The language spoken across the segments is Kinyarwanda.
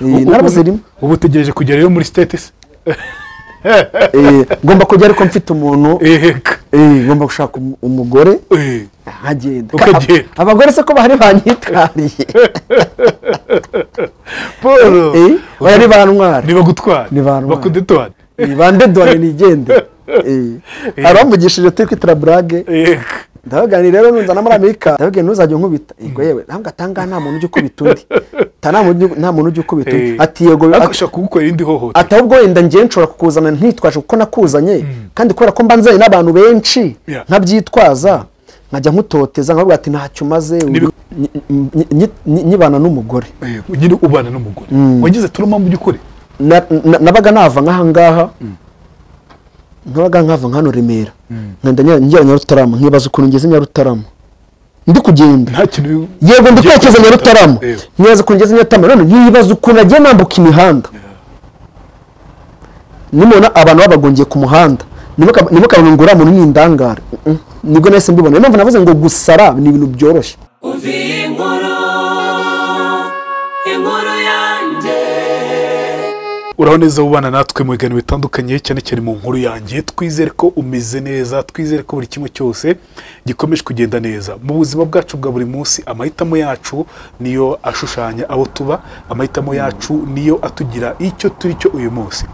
narabuze rimwe ubu utegereje kugera iyo muri sitete se Eh, ngomba kujya ariko mfite umuntu eheka eh, ngomba gushaka umu- umugore Eh, nkagenda Ab- Ukagenda. abagore se ko bahari banyitwariye paul Eh, bari bantwara niba gutwara Ni ba ntwari. bakudutwara Eh, bandedore nigende Eh, Eh. abamvugishije turi kwitira burage eheka ndabaganira rero nunzana muri amerika ndababwiye ntuzajye unkubita yego yewe ntabwo atanga nta muntu ujya ukubita undi Ta nta muntu ujya- nta muntu ujya ukubita undi Eh, ati yego ariko ati- ushaka kugukorera indi hohotera ati ahubwo wenda njye nshobora kukuzana ntitwaje kuko nakuzanye kandi kubera ko mba nzanye n'abantu benshi Yeah. nkabyitwaza nkajya nkutoteza nkavuga ati ntacyo umaze Nibi- nyi- nyi- nyi- nyi- nyibana n'umugore Eh, nyine ubana n'umugore wagize turuma mu by'ukuri Na- na- nabaga nava nk'aha ngaha nabaga nkava nka hano remera nkajya njya- njya nyarutarama nkibaza ukuntu ngeze nyarutarama ndi kugenda nta kintu bi- yego ndi Ngiye kwerekeza kugenda. nyarutarama Yego. nkibaza ukuntu ngeze nyarutarama none nkibaza ukuntu nagiye nambuka imihanda nimubona abantu babagongiye ku muhanda nimuka- ntimukabona ngo uriya muntu ni indangare Mm-mm. nibwo nahise mbibona niyo mpamvu navuze ngo gusara ni ibintu byoroshye uvi inkuru inkuru yanjye uraho neza ubana natwe mu biganiro bitandukanye cyane cyane mu nkuru yanjye twizere ko umeze neza twizere ko buri kimwe cyose gikomeje kugenda neza mu buzima bwacu bwa buri munsi amahitamo yacu niyo ashushanya abo tuba amahitamo yacu niyo atugira icyo turi cyo uyu munsi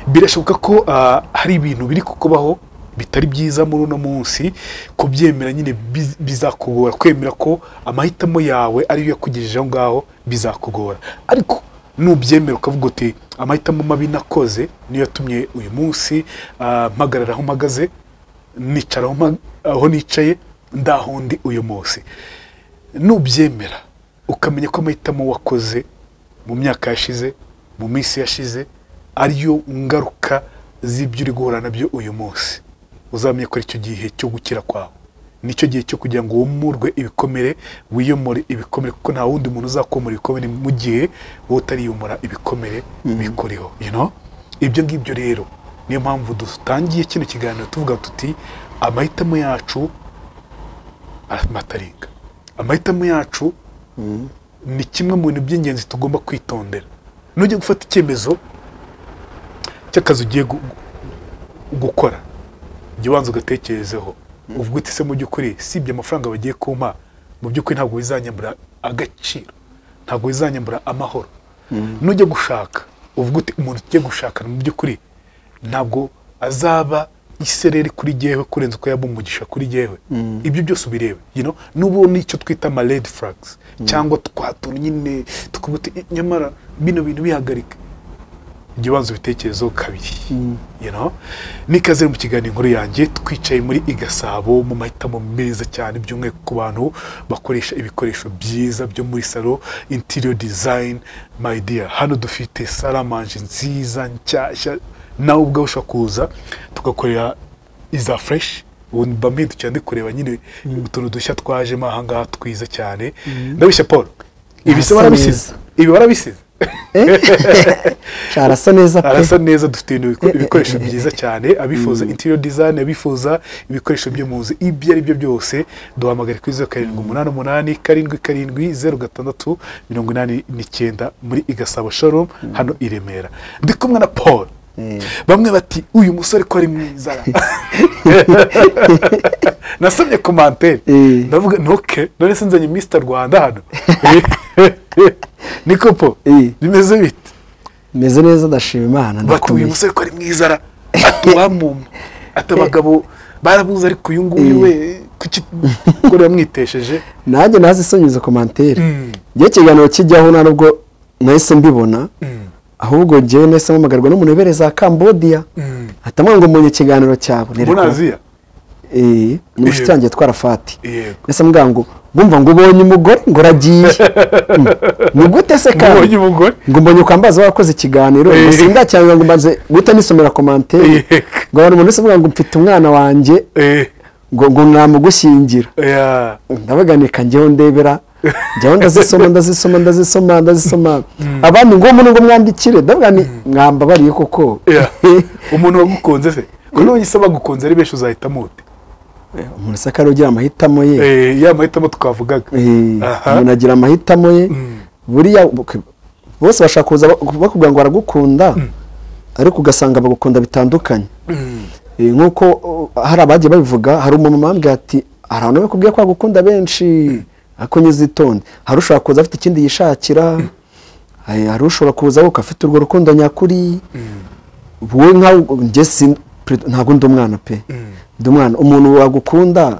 birashoboka ko ah, hari ibintu biri kukubaho bitari byiza muri uno munsi kubyemera nyine biz- bizakugora kwemera ko amahitamo yawe ariyo yakugejije aho ngaho bizakugora ariko nubyemera ukavuga uti amahitamo mabi nakoze niyo yatumye uyu munsi ah, mpagarara aho mpagaze nicara aho mpa- aho nicaye ndahundi uyu munsi nubyemera ukamenya ko amahitamo wakoze mu myaka yashize mu minsi yashize ariyo ngaruka z'ibyo uri guhura nabyo uyu munsi uzamenya ko aricyo gihe cyo gukira kwawe nicyo gihe cyo kugira ngo wumurwe ibikomere wiyomore ibikomere kuko nta wundi muntu uzakomora ibikomere mu gihe wowe utariyomora ibikomere bikuriho you know? ibyo ngibyo rero niyo mpamvu dutangiye kino kiganiro tuvuga tuti amahitamo yacu amataringa amahitamo yacu ni kimwe mu bintu by'ingenzi tugomba kwitondera nujya gufata icyemezo cy'akazi ugiye gu- gu- gukora jya ubanza ugatekerezeho uvuga uti se mu by'ukuri sibye amafaranga bagiye kumpa mu by'ukuri ntabwo bizanyambura agaciro ntabwo bizanyambura amahoro nujya gushaka uvuga uti umuntu ugiye gushakana mu by'ukuri ntabwo azaba isereri kuri jyewe kurenza uko yaba umugisha kuri jyewe ibyo byose ubireba you know? n'ubu ni icyo twita ama red flags cyangwa twatuntu nyine tukavuga uti "Eh, nyamara bino bintu bihagarika jya ubanza ibitekerezo kabiri you know? n'ikaze mu kiganiro inkuru yanjye twicaye muri igasabo mu mahitamo meza cyane by'umwihariko ku bantu bakoresha ibikoresho byiza byo muri salo interior design my dear hano dufite saramanje nziza nshyashya nawe ubwawe ushobora kuza tugakorera iza fresh ubundi mba mpindukiye ndi kureba nyine utuntu dushya twajemo ahangaha twiza cyane ndabishya paul ibi se Hasa barabisize ibi barabisize carasa neza pe arasa neza dufite ibintu biko- ibikoresho byiza cyane abifuza interior design abifuza ibikoresho byo mu nzu ibyo ari byo byose duhamagare kuri zeru karindwi umunani umunani karindwi karindwi zeru gatandatu mirongo inani n'icyenda muri igasabo showroom hano i remera ndi kumwe na paul bamwe bati uyu musore ko ari mwiza nasomye komantere Eh. ndavuga ntoke none sinzanye mr rwanda hano niko po Eh. bimeze bite meze neza ndashima imana bati uyu ndakomeye musore ko ari mwiza ara atuwamuma ati abagabo barabuze ariko uyu nguyu we kuki ko yamwitesheje nanjye naze isonyeza komantere Mm. njyewe ikiganiro kijyaho nta nubwo nahise mbibona ahubwo njyewe nahise mpamagarwa n'umuntu za kambodiya Mm. atamwanga ngo mbonye ikiganiro cyawe muri aziya eh, ni mushiki wanjye yitwara fati yego ese mbwa ngo ngumva ngo ubonye umugore ngo uragiye Mm. ni gute se mubonye kandi umugore ngo mbonye ukambaza wakoze ikiganiro Eh. gusa ndacyanga ngo mbanze guhita nisomera komantere Eh. ngo abantu umuntu wese avuga ngo mfite umwana wanjye Eh, ngo ngo mwamugushyingira ya. ndabaganika njyeho ndebera njyaho ndazisoma ndazisoma ndazisoma ndazisoma abandi ngo umuntu ngo mwandikire ndavuga ni mwamba bariye koko Ya. umuntu wagukunze se ko none se abagukunze ari benshi uzahitamo ute umuntu se akaba ugira amahitamo ye Eh, ya mahitamo twavugaga Eh, Aha. umuntu agira amahitamo ye buriya bose bashaka kuza ba- bakubwira ngo baragukunda ariko ugasanga bagukunda bitandukanye Eh, nk'uko uh, hari abagiye babivuga hari umumama wambwiye ati hari abantu bakubwiye ko bagukunda benshi ariko nyizitonde hari ushobora kuza afite ikindi yishakira Eh, hari ushobora kuza we afite urwo rukundo nyakuri wowe nkawe njye sin- pre- ntabwo ndi umwana pe ndi umwana umuntu wagukunda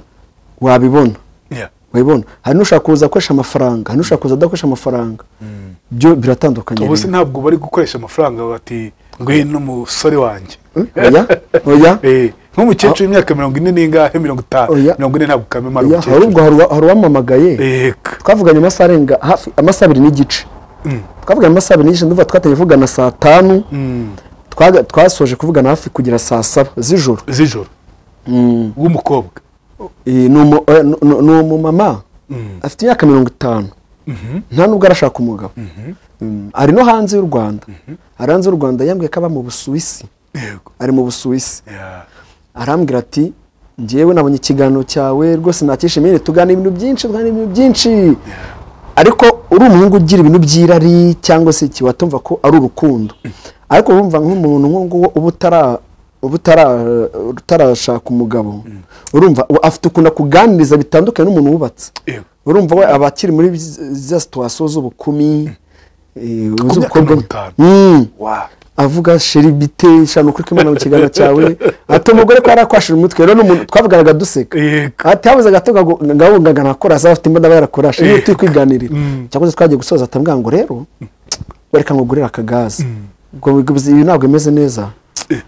wabibona Yeah. wabibona hari n'ushobora kuza akoresha amafaranga hari n'ushobora kuza adakoresha amafaranga byo biratandukanye ubu se rero. ntabwo bari gukoresha amafaranga bati ngwino umusore wanjye oya oya Eh, nk'umukecuru w'imyaka mirongo ine n'ingahe mirongo itanu Oya. mirongo ine ntabwo kamemara oya hari ubwo umukecuru hari uwa- hari uwampamagaye eka twavuganye amasaha arenga hafi amasaha abiri n'igice Mm. twavuganye amasaha abiri n'igice ndumva twateye vugana saa tanu Mm. twaga- twasoje kuvugana hafi kugera saa saba z'ijoro z'ijoro Mm. w'umukobwa Eh, ni umu- eh, ni- ni- ni umumama Mm. afite imyaka mirongo itanu Mhm. nta nubwo arashaka umugabo Mm, ari no hanze y'u rwanda ari hanze y'u rwanda yambwiye ko aba mu busuwisi yego ari mu busuwisi Yeah. arambwira ati njyewe nabonye ikiganiro cyawe rwose nakishimiye tuganira ibintu byinshi tuganira ibintu byinshi ariko uri umuhungu ugira ibintu by'irari cyangwa se iki watumva ko ari urukundo ariko wumva nk'umuntu nk'uwo uba utara- uba utara- utarashaka umugabo urumva we afite ukuntu akuganiriza bitandukanye n'umuntu wubatse Yego. urumva we aba akiri muri za situwasiyo z'ubukumi eh, myaka z'ubukobwa. mirongo itanu. Mm Wow. avuga sheri bite shano kuri kimana mu kiganza cyawe ati umugore ko arakwashije umutwe rero n'umuntu twavuganaga duseka Yego. ati habuze gato ngahungaga nakora asaba afite imbunda bayarakora sheri turi kwiganirira cyangwa se twagiye gusoza atambwira ngo rero reka nkugurire akagaze ubwo biguzi- ibi ntabwo bimeze neza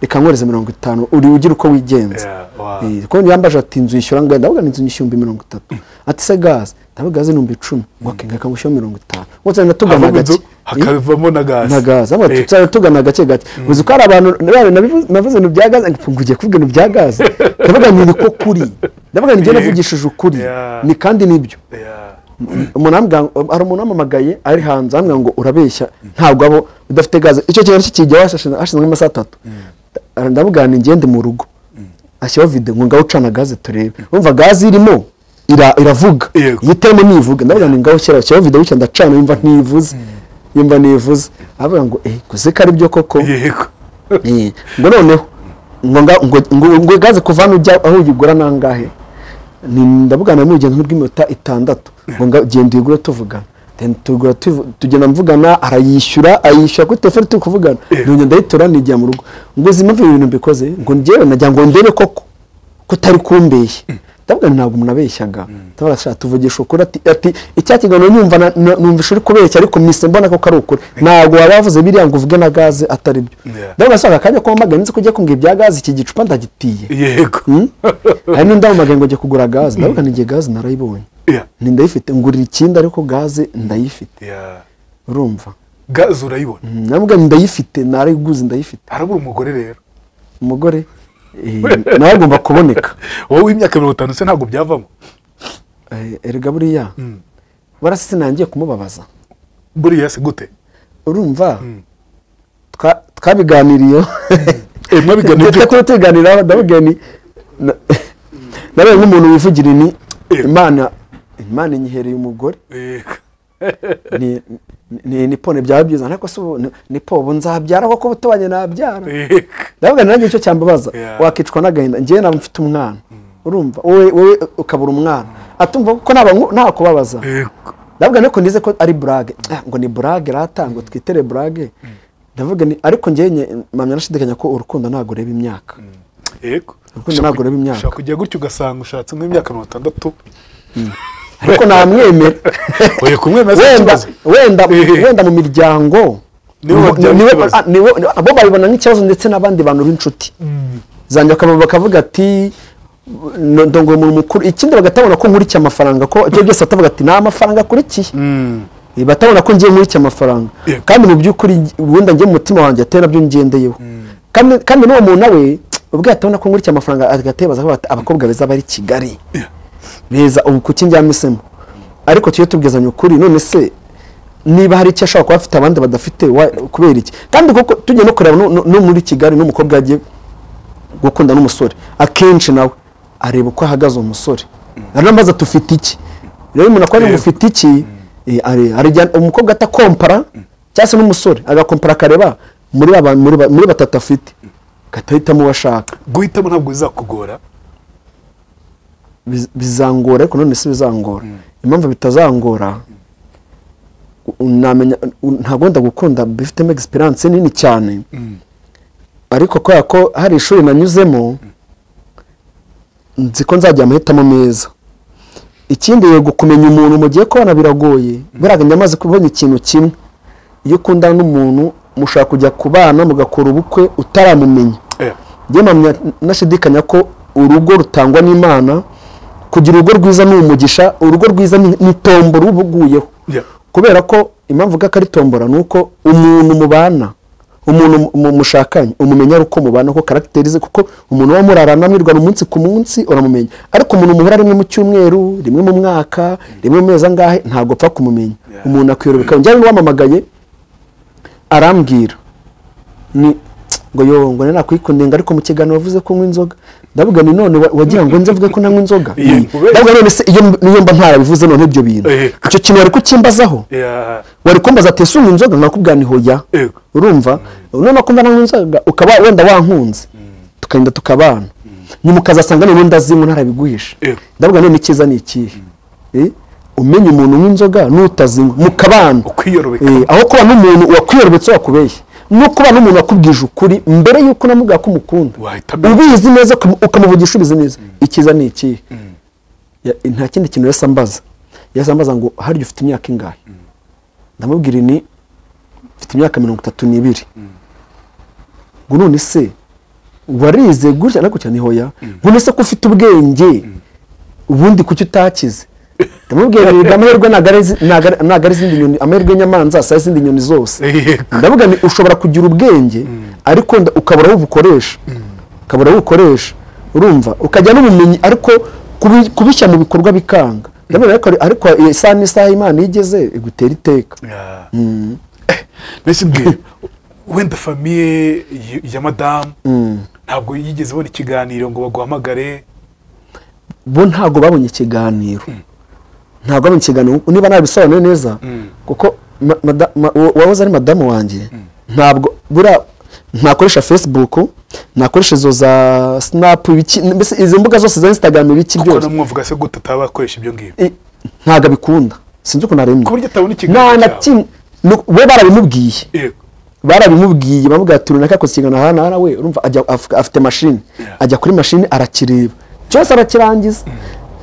reka nkoreze mirongo itanu uri ugira uko wigenza Yeah. Wow. Eh, kuko yambaje ati inzu yishyura ngo ndavuga ngo inzu nyishyura mirongo itatu ati se gaze ndavuga gaze ni ibihumbi icumi ngo okay, reka ngushyire mirongo itanu wose natugana havamo inzu gake hakavamo na gaze na gaze hano Eh, tuzajya tugana gake gake uzi ko hari abantu nabivuze navuze ibintu bya gaze ngo ugiye kuvuga ibintu bya gaze ndavuga ngo ni ko kuri ndavuga ngo njye Yeah. navugishije ukuri Yeah. ni kandi nibyo yeah. umuntu ambwira ngo- hari umuntu wamamagaye ari hanze ambwira ngo urabeshya ntabwo abo udafite gaze icyo kintu aricyo kijya hashize- hashize nk'amasaha atatu ndamubwira ni ngende mu rugo ashyiraho video ngo ngaho ucana gaze turebe wumva gaze irimo ira- iravuga Yego. yitemo nivuga ndavuga ngo ngaho shyiraho shyiraho video bityo ndacana yumva ntivuze yumva ntivuze avuga ngo eh guze ko ari byo koko yego Eh, ngo noneho ngo nga- ngo- ngo- ngo gaze kuva hano ujya aho uyigura nangahe Ni- ndavugana n'urugendo rw'iminota itandatu ngo nga- genda uyigure tuvugana Then tugura tuvu- tugenda mvugana arayishyura ayishyura kuri telefone turi kuvugana nongera ndayitora nijya mu rugo ngo uzi impamvu ibi bintu mbikoze ngo njyewe najya ngo ndebe koko ko utari kumbeshya ndavuga nti ntabwo umuntu abeshyaga ndabona ashaka tuvugisha ukuri ati ati icya kiganiro nyumva na- na- numvisha uri kubeshya ariko mise mbona koko ari ukuri ntabwo waba wavuze biriya ngo uvuge na gaze atari byo Yeah. ndabona asanga akanya ko wamaganye nzi ko ugiye kumbwira ibya gaze iki gicupa ndagitiye yego hari n'undi wamaganye ngo ugiye kugura gaze ndavuga ngo igihe gaze narayibonye Yeah. ni ndayifite ngurira ikindi ariko gaze ndayifite Yeah. urumva gaze urayibona nabwo ndayifite narayiguze ndayifite harabura umugore rero umugore eh, nawe agomba kuboneka wowe w'imyaka mirongo itanu se ntabwo byavamo Eh, erega buriya warasi sinangiye kumubabaza buriya se gute urumva twa- twabiganiriye Eh, mwabiganiriye Ndetse gute? kuba tubiganiraho ndababwira ni na- nabaye nk'umuntu wivugira ni Eh. imana imana inyihereye umugore Yego. ni ni ni pone byaba byiza ariko se ubu ni- ni po ubu nzabyara kuko butubanye nabyara Yego. ndavuga nanjye icyo cyambabaza Yeah. wakicwa n'agahinda njyewe naba mfite umwana urumva wowe wowe ukabura umwana atumva ko naba nku- nta kubabaza Yego. ndavuga ariko nize ko ari burage Ah, ngo ni burage rata ngo twitere burage ndavuga ni ariko njyewe nye- mpamya nashidikanya ko urukundo ntabwo ureba imyaka Yego. Urukundo ntabwo ureba imyaka. ushaka kujya gutya ugasanga ushatse nk'imyaka mirongo itandatu ariko namwemera oya kumwemeza wenda ikibazo wenda Eh. wenda mu miryango Nibo nibo- babyara nibo- ikibazo. ah, nibo- nibo- abo babibona nk'ikibazo ndetse n'abandi bantu b'inshuti zanjye bakaba- bakavuga ati "No- ndongoye umuntu mukuru ikindi bagatabona ko nkurikiye amafaranga ko ibyo byose batavuga ati nta mafaranga akurikiye Mm. Eh, batabona ko ngiye muri iki amafaranga Yeah. kandi mu by'ukuri wenda njye mu mutima wanjye atari nabyo ngendeyeho kandi kandi n'uwo muntu nawe ubwo yatabona ko ngura iki amafaranga agatebaza aho bati abakobwa beza bari i Kigali beza ubu kuki njyamisemo ariko tujye tubwizanya ukuri none se niba hari icyo ashobora kuba afite abandi badafite wa- kubera iki kandi kuko tujya no kureba no- no no muri Kigali n'umukobwa yagiye gukunda n'umusore akenshi nawe areba uko ahagaze uwo musore aranabaza tufite iki rero umuntu akora ngo Yego. ufite iki eh, are- arajyana- umukobwa atakompara cyangwa se n'umusore agakompara akareba muri ba ba- muri ba- muri batatu afite agahitamo uwo ashaka guhitamo ntabwo bizakugora Biz- bizangora ariko none si bizangora impamvu bitazangora u- namenya u- ntabwo wenda gukunda bifitemo egisperiyanse nini cyane ariko kubera ko hari ishuri nanyuzemo nzi ko nzagira amahitamo meza ikindi yego kumenya umuntu mugiye kubana biragoye buriya nyamaze kubona ikintu kimwe iyo ukundana n'umuntu mushobora kujya kubana mugakora ubukwe utaramumenya Eh, njye mpamya nashidikanya ko urugo rutangwa n'imana kugira urugo rwiza ni umugisha urugo rwiza ni ni tombo ruba uguyeho yeah. kubera ko impamvu uvuga ko ari tombora ni uko umuntu mubana umuntu mu- mushakanye umumenya ari uko mubana ko karagiteri ze kuko umuntu uba murarana mwirwana umunsi ku munsi uramumenya ariko umuntu muhura rimwe mu cyumweru rimwe mu mwaka rimwe mu mezi angahe ntabwo upfa kumumenya Yeah. umuntu akwiyorobeka njyewe n'uwamamagaye arambwira ni ngo yo ngo nari nakwikundenga ariko mu kiganiro wavuze ko unywa inzoga ndavuga ni none wa- wagira ngo nze mvuge ko nanywa inzoga Iyo- ndavuga none se iyo niyo mba ntarabivuze none ibyo bintu Eh. icyo kintu wari kucyimbazaho Yeah. wari kumbaza ati ese unywa inzoga nakubwira ni hoya Yego. urumva none kumva nanywa inzoga ukaba wenda wankunze tukagenda tukabana nyuma ukazasanga none ndazinywa ntarabiguhisha Yego. ndavuga none icyiza ni ikihe Eh, umenya umuntu unywa inzoga n'utazinywa mukabana Ukwiyorobeka. Eh, aho kuba n'umuntu wakwiyorobetse wakubeshya no kuba n'umuntu wakubwije ukuri mbere y'uko unamubwira ko umukunda Wahitamo. ubizi neza ukam- ukamuvugisha ubizi neza icyiza ni ikihe Ya- nta kindi kintu yose ambaza yose ambaza ngo harya ufite imyaka ingahe ndamubwira ni mfite imyaka mirongo itatu n'ibiri ngo none se warize gutya na gutya ni hoya ngo none se ko ufite ubwenge ubundi kuki utakize ndamubwira nti amahirwe ntago ari izi- ntago ari- ntago ari izindi nyoni amahirwe y'inyamanza si izindi nyoni zose Yego. ndavuga ni ushobora kugira ubwenge ariko nda- ukabura aho ubukoresha ukabura aho ubukoresha urumva ukajya n'ubumenyi ariko kubi- kubishyira mu bikorwa bikanga ndavuga ariko ariko isaha n'isaha imana igeze igutera iteka Yeah. Eh, mbese mbwira wenda famiye y- ya madamu ntabwo yigeze ibona ikiganiro ngo baguhamagare bo ntabwo babonye ikiganiro ntabwo babonye ikiganiro niba nabisobanuye neza kuko ma- mada- ma- uwo- uwahoze ari madamu wanjye ntabwo buriya ntakoresha facebook ntakoresha izo za snap ibiki mbese izo mbuga zose za instagram ibiki kuko byose namwavuga se gute ataba akoresha ibyo ngibyo I- ntabwo abikunda sinzi ukuntu arembye ku buryo atabona ikiganiro nta na cyawe. kimwe Nu- bo barabimubwiye Yego. barabimubwiye bamubwira ati runaka akoze ikiganiro aha n'aha we urumva ajya af- afite mashini Yeah. ajya kuri mashini arakireba cyose arakirangiza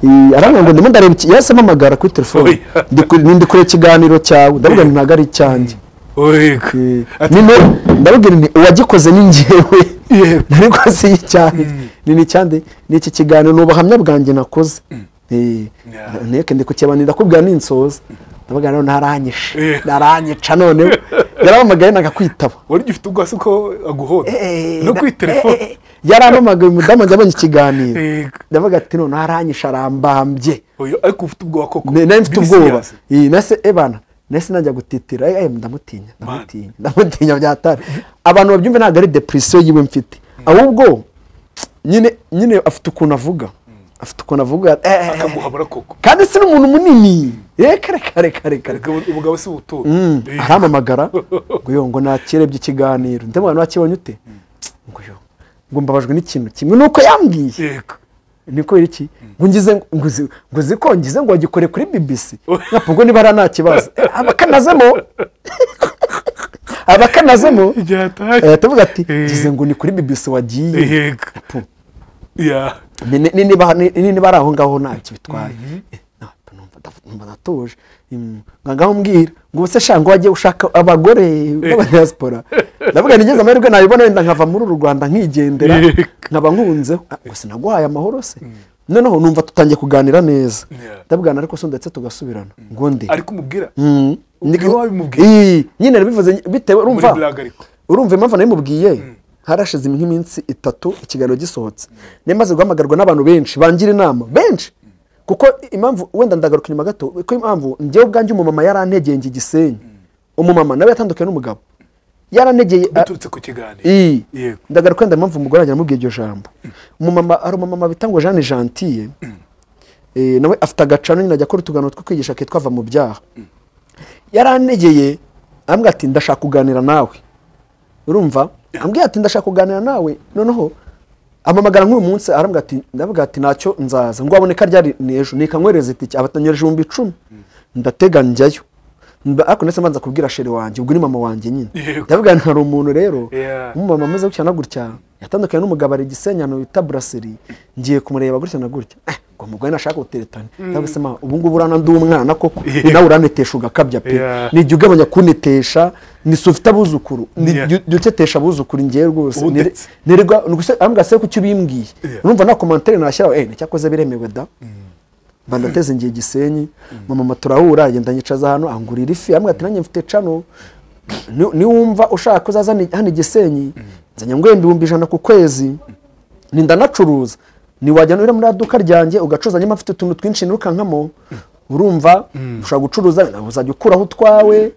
Eh, arambwira ngo ndimo ndareba iki yahise ampamagara kuri telefone Oya. Ndi kure- ni ndi kure ikiganiro cyawe ndabwira ngo ntabwo ari icyanjye Yego. Eh, Ati- nino ndabwira ni uwagikoze ni njyewe Yego. ntabwo si icyanjye ni n'icyande ni iki kiganiro ni ubuhamya bwanjye nakoze Eh, Yeah. nteke ndi kukibanira ndakubwira ninsoza ndavuga none naranyishe Yeah. naranyica noneho yarahamagaye nagakwitaba wari ugifite ubwasi ko aguhoda Eh, no kuri na- eh, telefone eh, yarampamagaye umudamu njya abonye ikiganiro Yego. ndavuga ati none aranyisha arambambye Oya, ariko ufite ubwoba koko Ne- nari mfite biri ubwoba serious. Iyi, nase ebana nase najya gutitira eh, eh, ndamutinya ndamutinya ndamutinya byatari abantu babyumve ntabwo ari depresiyo yiwe mfite ahubwo nyine nyine afite ukuntu avuga afite ukuntu avuga eh, eh, eh. akaguhabura koko kandi si n'umuntu munini eh, kare kare kare kare Ubwo- ubugabo si ubutura Eh, arampamagara ngo yo ngo nakirebye ikiganiro ndabona nakibonye ute ngo yo ngo mbabajwe n'ikintu kimwe nuko yambwiye yego niko iri iki ngo ngize ngo uzi- ngo uzi ko ngize ngo wagikore kuri bbc Oh. nkapfa ubwo niba nta kibazo abakanazemo abakanazemo Byatashye. eh, tuvuga ati Eh. ngize ngo ni kuri bbc wagiye yego ya Ni- ni- ni- niba ni- ni- niba ari aho ngaho ntacyo bitwaye Eh, nta- numva ndaf- numva ndatuje Mm, nga ngaho mbwira ngo ubuse sha ngo wajye ushaka abagore b'abadiaspora ndavuga nigeze amahirwe nabibona wenda nkava muri uru rwanda nkigendera Yego. nkaba nkunzeho Ah, ngo sinaguhaye amahoro se noneho numva tutangiye kuganira neza Yeah. ndabwana ariko so ndetse tugasubirana ngo nde ariko umubwira Mm. Ubwira Ndi- wabimubwiye. Ii, nyine nabivuze bitewe urumva Muri blague ariko. urumva impamvu nabimubwiye harashize nk'iminsi itatu ikiganiro gisohotse niyo maze guhamagarwa n'abantu benshi bangira inama benshi kuko impamvu wenda ndagaruka inyuma gato ko impamvu njyewe ubwanjye umumama yarantegeye njye igisenyi umumama nawe yatandukanye n'umugabo yarantegeye a- biturutse ku kiganiro iyi Yego. ndagaruka wenda impamvu umugore wanjye namubwiye iryo jambo umumama hari umumama bita ngo jeanne gentille Eh, nawe afite agacano nyine ajya akora utuganiro two kwigisha kitwa ava mu byaha yaranegeye arambwira ati ndashaka kuganira nawe urumva ambwira ati ndashaka kuganira nawe noneho amamagara nk'uyu munsi arambwira ati ndabwira ati ntacyo nzaza ngo aboneka ryari ni ejo nikanywereza itike abatanyoreje ibihumbi icumi ndatega njyayo Mba- ariko ndetse mbanza kubwira sheri wanjye ubwo ni mama wanjye nyine Yego. ndavuga nti hari umuntu rero Yeah. umumama amaze gutya na gutya yatandukanye n'umugabo ari gisenyano bita buraseri ngiye kumureba gutya na gutya Eh, ngo mugore nashaka guteretana ndavuga se mama ubu ngubu urana ndi umwana koko Yeah. ni nawe uranetesha ugakabya pe Yeah. ni igihe ugabanya kunetesha ni se ufite abuzukuru ni Yeah. jya jya utetesha abuzukuru ngiye rwose Ubu Nire- ndetse. nirirwa ni gusa arambwira se kuki ubimbwiye Yeah. urumva nta komantere nashyiraho eh ntacyakoze biremewe da bandateze ngiye gisenyi mama turahura agenda nyicaza hano angurira ifi amwe ati nanjye mfite cano Ni- niwumva ushaka ko uzaza hano- hano i gisenyi nzanye nguhe ibihumbi ijana ku kwezi ndanacuruza niwajya nurira muri aduka ryanjye ugacuruza nyuma mfite utuntu twinshi nirukankamo urumva ushobora gucuruza nawe uzajya ukuraho utwawe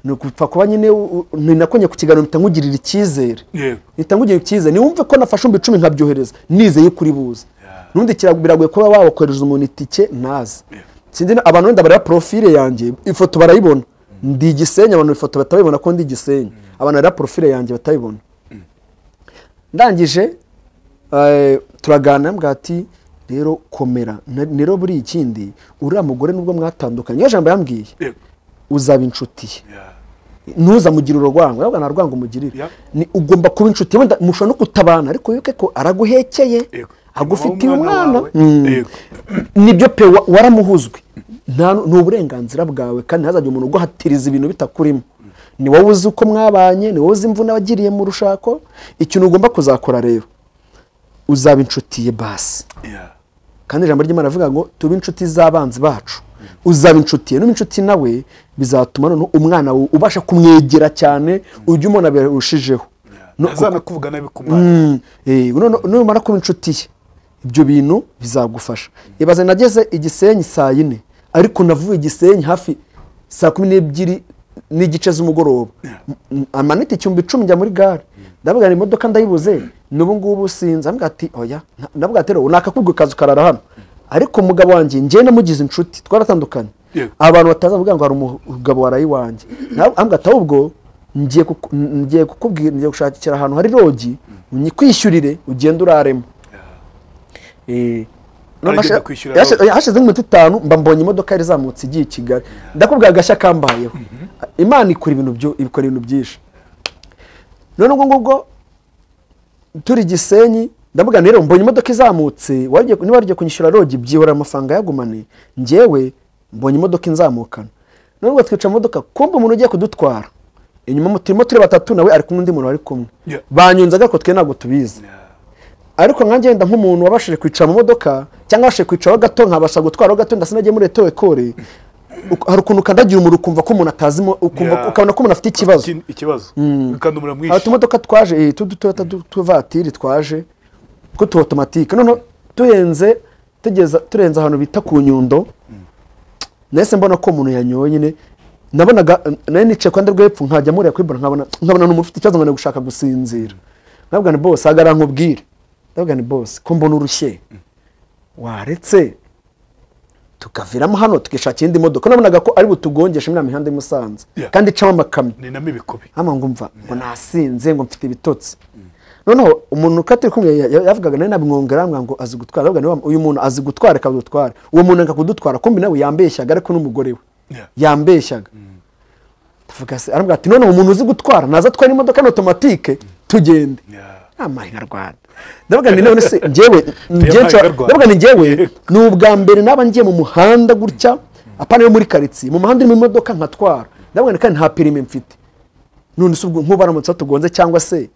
ni upfa kuba nyine u- u- ninakonye ku kiganiro mpita nkugirira icyizere Yego. mpita nkugirira icyizere niwumve ko nafashe umbi icumi nkabyohereza nizeye ko uri buze n'ubundi kira- biragoye kuba wakohereza umuntu itike ntazi sinzi na- abantu wenda bareba porofile yanjye ifoto barayibona ndi igisenyi abantu ifoto batabibona ko ndi igisenyi abantu bareba porofile yanjye batabibona ndangije eh, turaganira mbwa ati rero komera Na- rero buri ikindi uriya mugore nubwo mwatandukanye iyo jambo yambwiye Yego. uzaba inshuti ye Yeah. ntuzamugire urwango ahubwo nta rwango umugirira Yeah. Ni- ugomba kuba inshuti wenda mushobora no kutabana ariko wibuke ko araguhekeye Yego. agufitiye Wowe umwana umwana wawe. Mm. Yego. nibyo pe wa- waramuhuzwe Nta nu- ni uburenganzira bwawe kandi ntazajya umuntu uguhatiriza ibintu bitakurimo ni wowe uzi uko mwabanye ni wowe uzi imvune wagiriye mu rushako ikintu ugomba kuzakora rero uzaba inshuti ye basi Yeah. kandi ijambo ry'imana rivuga ngo tube inshuti z'abanzi bacu uzaba inshuti ye nuba inshuti nawe bizatuma noneho umwana wawe ubasha kumwegera cyane ujye umubona birushijeho No- Ntazanakuvuga nabi ku mwana. Mm, eh, none- numara kuba inshuti ye ibyo bintu bizagufasha ibaze nageze igisenyi saa yine ariko navuye igisenyi hafi saa kumi n'ebyiri n'igice z'umugoroba M- amanite icyumbi icumi njya muri gare ndavuga ngo imodoka ndayibuze n'ubu ngubu sinzi ambwira ati oya nta- ndavuga ati rero naka kubwo kazi ukarara hano ariko umugabo wanjye njye namugize inshuti twaratandukanye Yego. abantu batazavuga ngo hari umugabo waraye iwanjye nawe ambwira ati ahubwo ngiye kuku- ngiye kukubwira ngiye gushakira ahantu hari rogi unyikwishyurire ugende uraremo Eh, Aragenda hashize- kwishyura hashize- road. hashize nk'iminota itanu mba mbonye imodoka yari izamutse igiye i kigali ndakubwira agashya kambayeho imana ikora ibintu byo- ikora ibintu byinshi none ubwo ngubwo turi gisenyi ndavuga rero mbonye imodoka izamutse wagiye- niba wagiye kunyishyura rogi byihorera amafaranga yagumane ngewe mbonye imodoka inzamukana none ubwo twicara mu modoka kumva umuntu ugiye kudutwara inyuma turimo turi batatu nawe ari kumwe undi muntu wari kumwe Yeah. banyunze ariko twe ntabwo tubizi ariko nkanjye wenda nk'umuntu wabashije kwicara mu modoka cyangwa wabashije kwicaraho gato nkabasha gutwaraho gato ndasa nagiye muri eto ekore Uk- hari ukuntu ukandagira umuriro ukumva ko umuntu atazimo ukumva Yeah. ukabona ko umuntu afite ikibazo Iki- Ikibazo. Kandi umuriro hari mwinshi. utumodoka twaje eh, t'udutoyota du- tw'utuvatiri twaje two tu otomatike noneho turenze tugeza turenze ahantu bita ku nyundo nahise mbona ko umuntu yanyoye nyine nabonaga nayo nicaye ku ruhande rwo hepfo nkajya muriya kwibona nkabona nkabona ni umuntu ufite ikibazo nkabona gushaka gusinzira nabwo ni bose hagarara nkubwire nabwo ni bose ko mbona urushye waretse tukaviramo hano tukishakira indi modoka nabonaga ko ari butugongeshe muri ya mihanda y'i Musanze Yeah. kandi icamo amakamyo Ni namo ibikubi. hano ngo mva ngo nasinze ngo mfite ibitotsi noneho umuntu katari kumwe ya- ya- yavugaga nawe nabimwongera aramubwira ngo azi gutwara Ndavuga niwe wa- uyu muntu azi gutwara akadutwara uwo muntu yanga kudutwara kumbi nawe yambeshyaga ariko n'umugore we Yeah. yambeshyaga ndavuga se arambwira ati noneho umuntu uzi gutwara naza atwara imodoka na otomatike tugende Yeah. amahirarwanda ndavuga ngo none se njyewe njyewe nshobora- amahirarwanda. ndavuga ngo njyewe ni ubwa mbere naba ngiye mu muhanda gutya apana yo muri karitsiye mu muhanda urimo imodoka nkatwara ndavuga ngo kandi nta perime mfite none se ubwo nk'ubu baramutse batugonze cyangwa se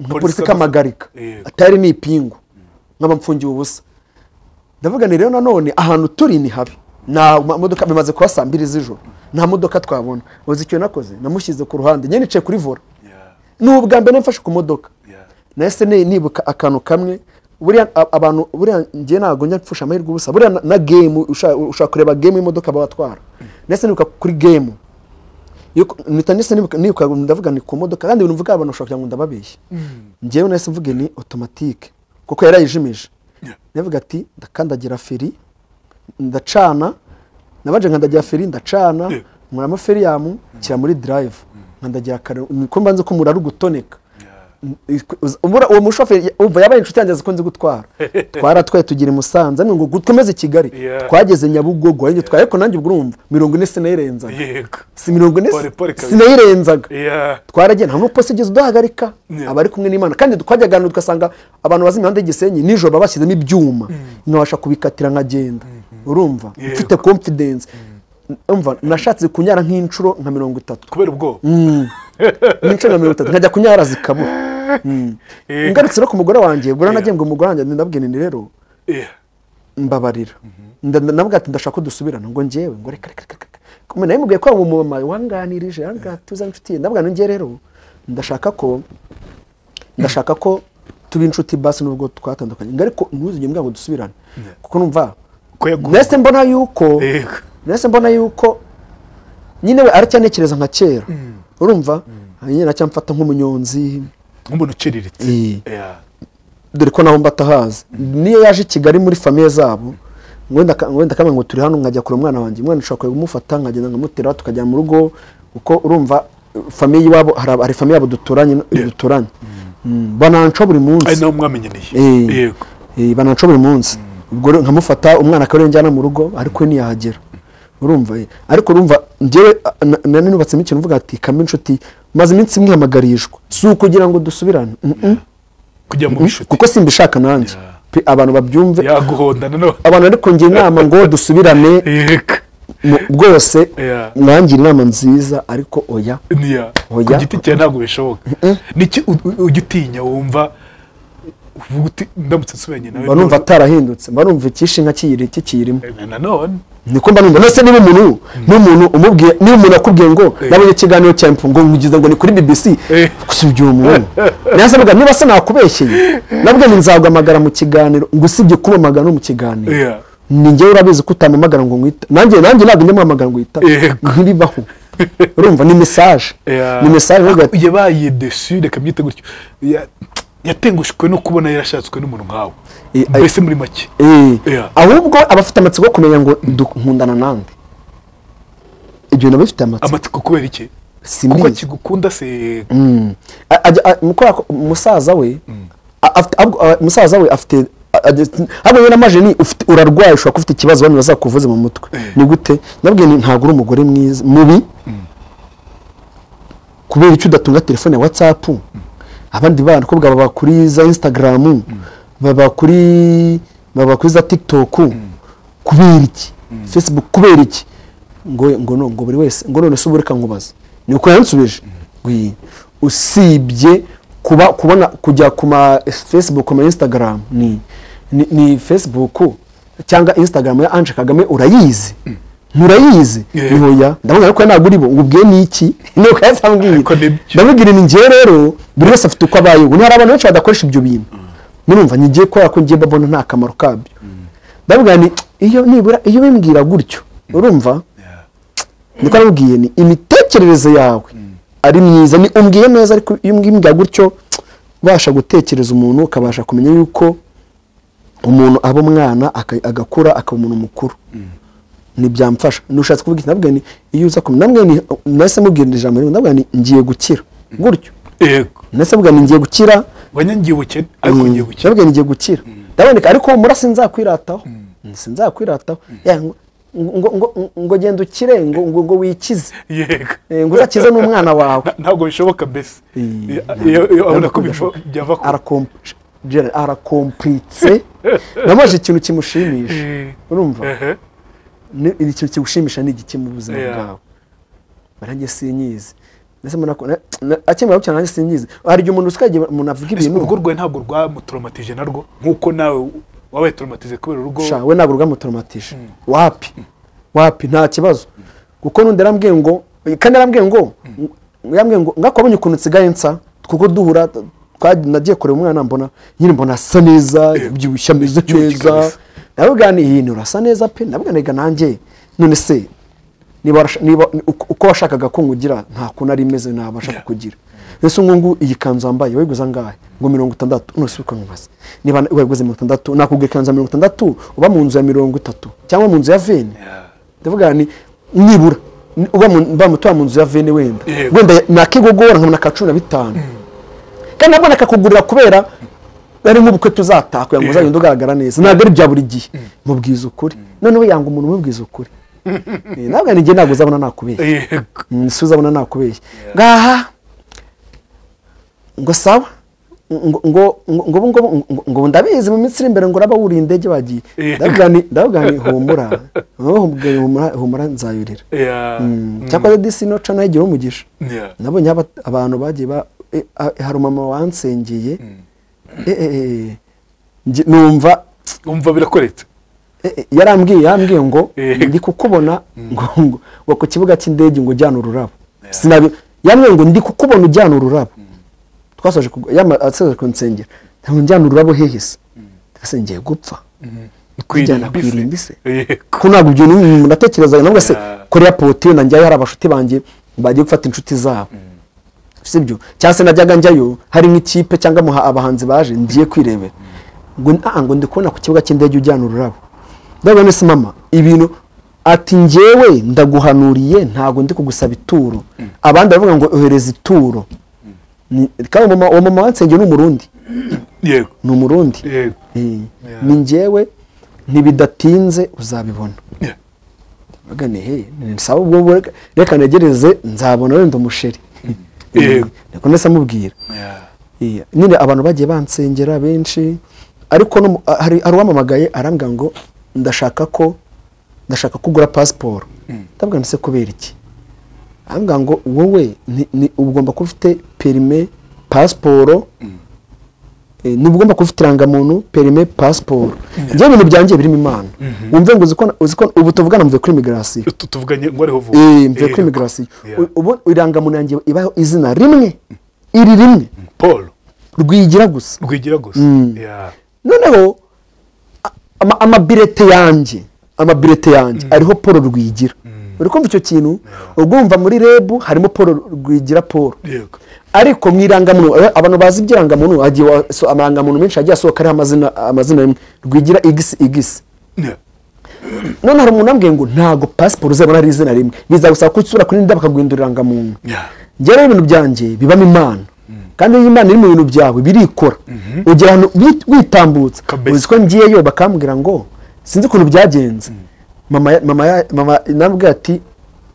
nka polisi ikampagarika Yego. atari ni ipingu nkaba mfungiye ubusa ndavuga ni rero nanone ahantu turi ni habi nta ma- modoka bimaze kuba saa mbiri z'ijoro nta modoka twabona uzi icyo nakoze namushyize ku ruhande nyine nicaye kuri vora Yeah. ni ubwa mbere mfashe ku modoka Yeah. nahise ni- nibuka akantu kamwe buriya a- abantu buriya njye ntabwo njya mfusha amahirwe ubusa buriya na- na gemu usha- ushaka kureba gemu y'imodoka batwara nahise nibuka kuri gemu Yuko- mpita nahise nibuka nibuka ndavuga ni ku modoka kandi ibintu mvuga abantu bashobora kugira ngo ndababeshye njyewe nahise mvuge ni otomatike kuko yari yayijimije navuga ati ndakandagira feri ndacana nabanje nkandagira feri ndacana nkuramo feriyamu nshyira muri darayivu nkandagira kare niko mbanza ko umurari ugutoneka ubura uwo mushoferi umva yabaye inshuti yanjye azi ko nzi gutwara twaratwaye tugira i musanze ngo gukomeze i kigali Yeah. twageze nyabugogo ariko twaye ko nanjye ubwo urumva mirongo ine sinayirenzaga yego si mirongo ine Pole, pole kabisa. sinayirenzaga Yeah. twaragiye nta n'umupolisi ugeze udahagarika Yeah. aba ari kumwe n'imana kandi twageragana tugasanga abantu bazi imihanda y'igisenyi nijoro baba bashyizemo ibyuma nabasha kubikatira nkagenda urumva Yego. mfite confidence umva nashatse kunyara nk'inshuro nka mirongo itatu kubera ubwoba n'inshuro nka mirongo itatu nkajya kunyara zikabura Eh, ngarutse no ku mugore wanjye ubwo rero nagiye ngo umugore wanjye ndabwira nti rero eh, mbabarira Nda- nda- nabwo ati ndashaka ko dusubirana ngo njyewe ngo reka reka reka reka kumwe nawe mubwiye ko wa mumama wanganirije ahangaha tuza inshuti ye ndabwo njye rero ndashaka ko ndashaka ko tuba inshuti basi nubwo twatandukanye ngo ariko ntuzigere mbwira ngo dusubirane kuko numva ko yaguye nahise mbona yuko yego nahise mbona yuko nyine we aracyanekereza nka kera urumva nyine aracyamfata nk'umunyonzi nk'umuntu uciriritse Eh. Yeah. dore ko naho mbatahazi niyo yaje i kigali muri famiye zabo wenda aka- wenda akamenya ngo turi hano nkajya kure umwana wanjye umwana ushobora kumufata nkagenda nkamutera tukajya mu rugo kuko urumva famiye iwabo hari aba- hari famiye yabo duturanye duturanye Mm, bananca buri ari munsi nawe mwamenyaniye Eh. yego Eh, bananca buri munsi ubwo rero nkamufata umwana akaba ariwe njyana mu rugo ariko we ntiyahagera urumva eh. ariko urumva njyewe a- na- na none nubatsemo ikintu mvuga ati kame inshuti maze iminsi mwihamagarishwa si ukugira ngo dusubirane Mm, mm. kujya mu bishuti kuko simbishaka nanjye Pe, abantu babyumve yaguhonda nanone abantu ariko ngira inama ngo dusubirane yego mu- bwose Yeah. mwangira inama nziza ariko oya niya ku Oya. giti cyawe ntabwo bishoboka niki u- u- ujya utinya wumva uvuga uti ndamutse nsubiranye nawe mba numva atarahindutse mba numva icyishinga kiyiri kikirimo none- nanone niko mba numva nose niba umuntu n'umuntu umubwiye niba umuntu akubwiye ngo nabonye ikiganiro cya mpu ngo ngize ngo ni kuri bbc Eh. usibye uwo muntu nasabaga niba se nakubeshyeye nabwo ni nzaguhamagara mu kiganiro ngo usibye kumpamagara no mu kiganiro Yeah. ninjye urabizi ko utampamagara ngo ngwita nanjye nanjye ntabwo njya mpamagara ngo wita Yego. ntiribaho urumva ni mesaje Yeah. ni mesaje rero Ako- yabaye desu reka byite gutyo Ya- yatengushwe no kubona yarashatswe n'umuntu nkawe Eh, ay- mbese muri make Eh, Yeah. ahubwo abafite amatsiko yo kumenya ngo ndu- nkundana nande ibyo bintu abafite amatsiko amatsiko kubera iki kuko simbizi kigukunda se Mm. A- ajya- a- mukora ko- musaza we a- afite- ab- a- musaza we afite a- a- hariya na majeni ufite urarwaye ushobora kuba ufite ikibazo abantu bazakuvuze mu mutwe ni gute nabwiye nti ntabwo uri umugore mwiza mubi kubera icyo udatunga telefone ya watsapu abandi bana ko bwaba kuri za insitagaramu baba kuri baba kuri za tikitoku kubera iki fesibuku kubera iki ngo ngo no ngo buri wese ngo none se ubu reka nkubaza ni uko yansubije Wi. usibye kuba kubona kujya ku ma fesibuku ma insitagaramu ni ni, ni fesibuku cyangwa insitagaramu ya anje kagame urayizi nturayizi Yeah. Ni oya ndabona ariko ntabwo uribo ngo ubwiye ni iki ni uko yasambwiye Ariko nibyo. ndamubwira ni njyewe rero buri wese afite uko abayeho ubu hari abantu benshi badakoresha ibyo bintu murumva ni njyewe kubera ko njyewe mbabona nta kamaro kabyo ndabwira ni iyo nibura iyo bimbwira gutyo urumva niko namubwiye ni imitekerereze yawe ari myiza ni umbwiye neza ariko iyo umbwiye gutyo ubasha gutekereza umuntu ukabasha kumenya yuko umuntu aba umwana aka- agakura akaba umuntu mukuru ntibyamfasha nushatse kuvuga iki nabwiye ni iyo uza kumenya nabwiye ni nahise mubwira iri jambo rimwe nabwiye ni ngiye gukira gutyo yego nahise mubwira ni ngiye gukira wanyangiye ubukene ariko ngiye gukira nabwiye ni ngiye gukira ndaboneka ariko humura sinzakwirataho sinzakwirataho Ya, ngo- ngo ngo- ngo genda ukire ngo ngo ngo wikize yego Eh, ngo uzakize n'umwana wawe Na- ntabwo bishoboka mbese Eh, Ya- iyo- iyo abona ko bidashoboka. biva- byava ku Arakom- Gerard, arakompritse namaje ikintu kimushimisha Eh, urumva ehe. Ni- ni ikintu kigushimisha ni igiki mu buzima Yeah. bwawe nanjye sinyizi Ndetse mbona ko- na- na- akimara gukira nanjye sinyizi hari igihe umuntu usikagiye umuntu avuga Ese ibintu urugo rwawe ntabwo rwamutoromatije narwo nk'uko nawe wabaye toromatije kubera urugo sha we ntabwo rwamutoromatije wapi wapi nta kibazo kuko nundi yarambwiye ngo kandi yarambwiye ngo yarambwiye ngo ngako wabonye ukuntu nsigaye nsa kuko duhura twa- nagiye kureba umwana mbona nyine mbona asa neza byibushye ameze yibyibushye neza kabisa. nabwo ni iyi nturasa neza pe nabwo niga nanjye none se niba warasha- niba uko uko washakaga ko ngugira nta kuntu ari imeze ntabasha kukugira ese ngungu iyi kanzu wambaye wayiguze angahe ngo mirongo itandatu none se uko nkubaza niba wayiguze mirongo itandatu nakugura ikanzu ya mirongo itandatu uba mu nzu ya mirongo itatu cyangwa mu nzu ya veni ndavuga nti nibura uba mu- mba mutuye mu nzu ya veni wenda Yego. wenda nakigogora nkabona ka cumi na bitanu kandi nabwo nakakugurira kubera ari nk'ubukwe tuzataha kugira ngo Yego. uzagende ugaragara neza ntabwo ari bya buri gihe mubwiza ukuri noneho yanga umuntu umubwiza ukuri Eh, nabwo ninjye ntabwo uzabona nakubeshya yego isi uzabona nakubeshya ngaha ngo sawa ngo ngo ngo ngo ngo- ngo ndabizi mu minsi iri imbere ngo uraba wuriye indege bagiye Yeah. ndavuga ni- ndavuga ni humura Wowe humura- humura- humura nzayurira Yeah. Mm, cyakora disi no cana igira umugisha Yeah. nabonye aba- abantu bagiye ba eh, ah, hari umama wansengeye Eh, eh, eh, nge- numva umva birakoretse eh, eh, yarambwiye yarambwiye ngo Eh. ndi kukubona ngo ngo- ngo ku kibuga cy'indege ngo ujyana ururabo sinabi yarambwiye ngo ndi kukubona ujyana ururabo twasoje kug- yama- asoje kunsengera ngo njyana ururabo hehe se ese ngiye gupfa Kujyana ku irimbi se? yego ko ntabwo ibyo ni- ndatekereza navuga se Yeah. korea potiyo na njyayo hari abashuti banjye bagiye gufata inshuti zabo sibyo cyangwa se najyaga njyayo hari nk'ikipe cyangwa muha abahanzi baje ngiye kwirebera ngo "Ah, ngo ndi kubona ku kibuga cy'indege ujyana ururabo ndabona ese mama ibintu ati njyewe ndaguhanuriye ntabwo ndi kugusaba ituro abandi baravuga ngo ohereza ituro Ni- kandi uwo mama- uwo mama wansengeye ni umurundi yego ni umurundi yego Eh, Yeah. ni njyewe ntibidatinze uzabibona Yeah. Mbaga nti, "Hey, ni sawa ubwo bwo- reka negereze nzabona wenda umusheri Yego. niko ndetse amubwira Yeah. Eh, nyine abantu bagiye bansengera benshi ariko no mu- hari hari uwamamagaye arambwira ngo ndashaka ko ndashaka kugura pasiporo ndabwira nti, "Se kubera iki arambwira ngo wowe ni- ni- uba ugomba kuba ufite perime pasiporo Eh, niba ugomba kuba ufite irangamuntu perime pasiporo njyewe ibintu byanjye birimo imana wumve ngo uzi ko- uzi ko ubu tuvugana mvuye kuri imigirasiyo Tu- tuvuganye ngo ariho vuba Eh, mvuye Yego. kuri imigirasiyo Yeah. ubu irangamuntu yanjye ibaho izina rimwe iri rimwe paul rwigira gusa rwigira gusa Yeah. noneho a- ama- amabirete yanjye amabirete yanjye ariho paul rwigira uri kumva icyo kintu ugumva muri rebu harimo paul rwigira paul yego ariko mu irangamuntu eh, abantu bazi iby'irangamuntu hagiye wa- so- amarangamuntu menshi agiye asohoka ariho amazina amazina rimwe rwigira igisi igisi Yeah. none hari umuntu ambwiye ngo ntabwo pasiporo uzabona ari izina rimwe bizagusaba ko usura kuri nda bakaguhindura irangamuntu Yeah. njyewe ibintu byanjye bibamo imana kandi iyo imana iri mu bintu byawe birikora ugera ahantu wi- witambutsa Kabisa. uzi ko ngiyeyo bakambwira ngo sinzi ukuntu byagenze mama ya- mama ya- mama nabwe ati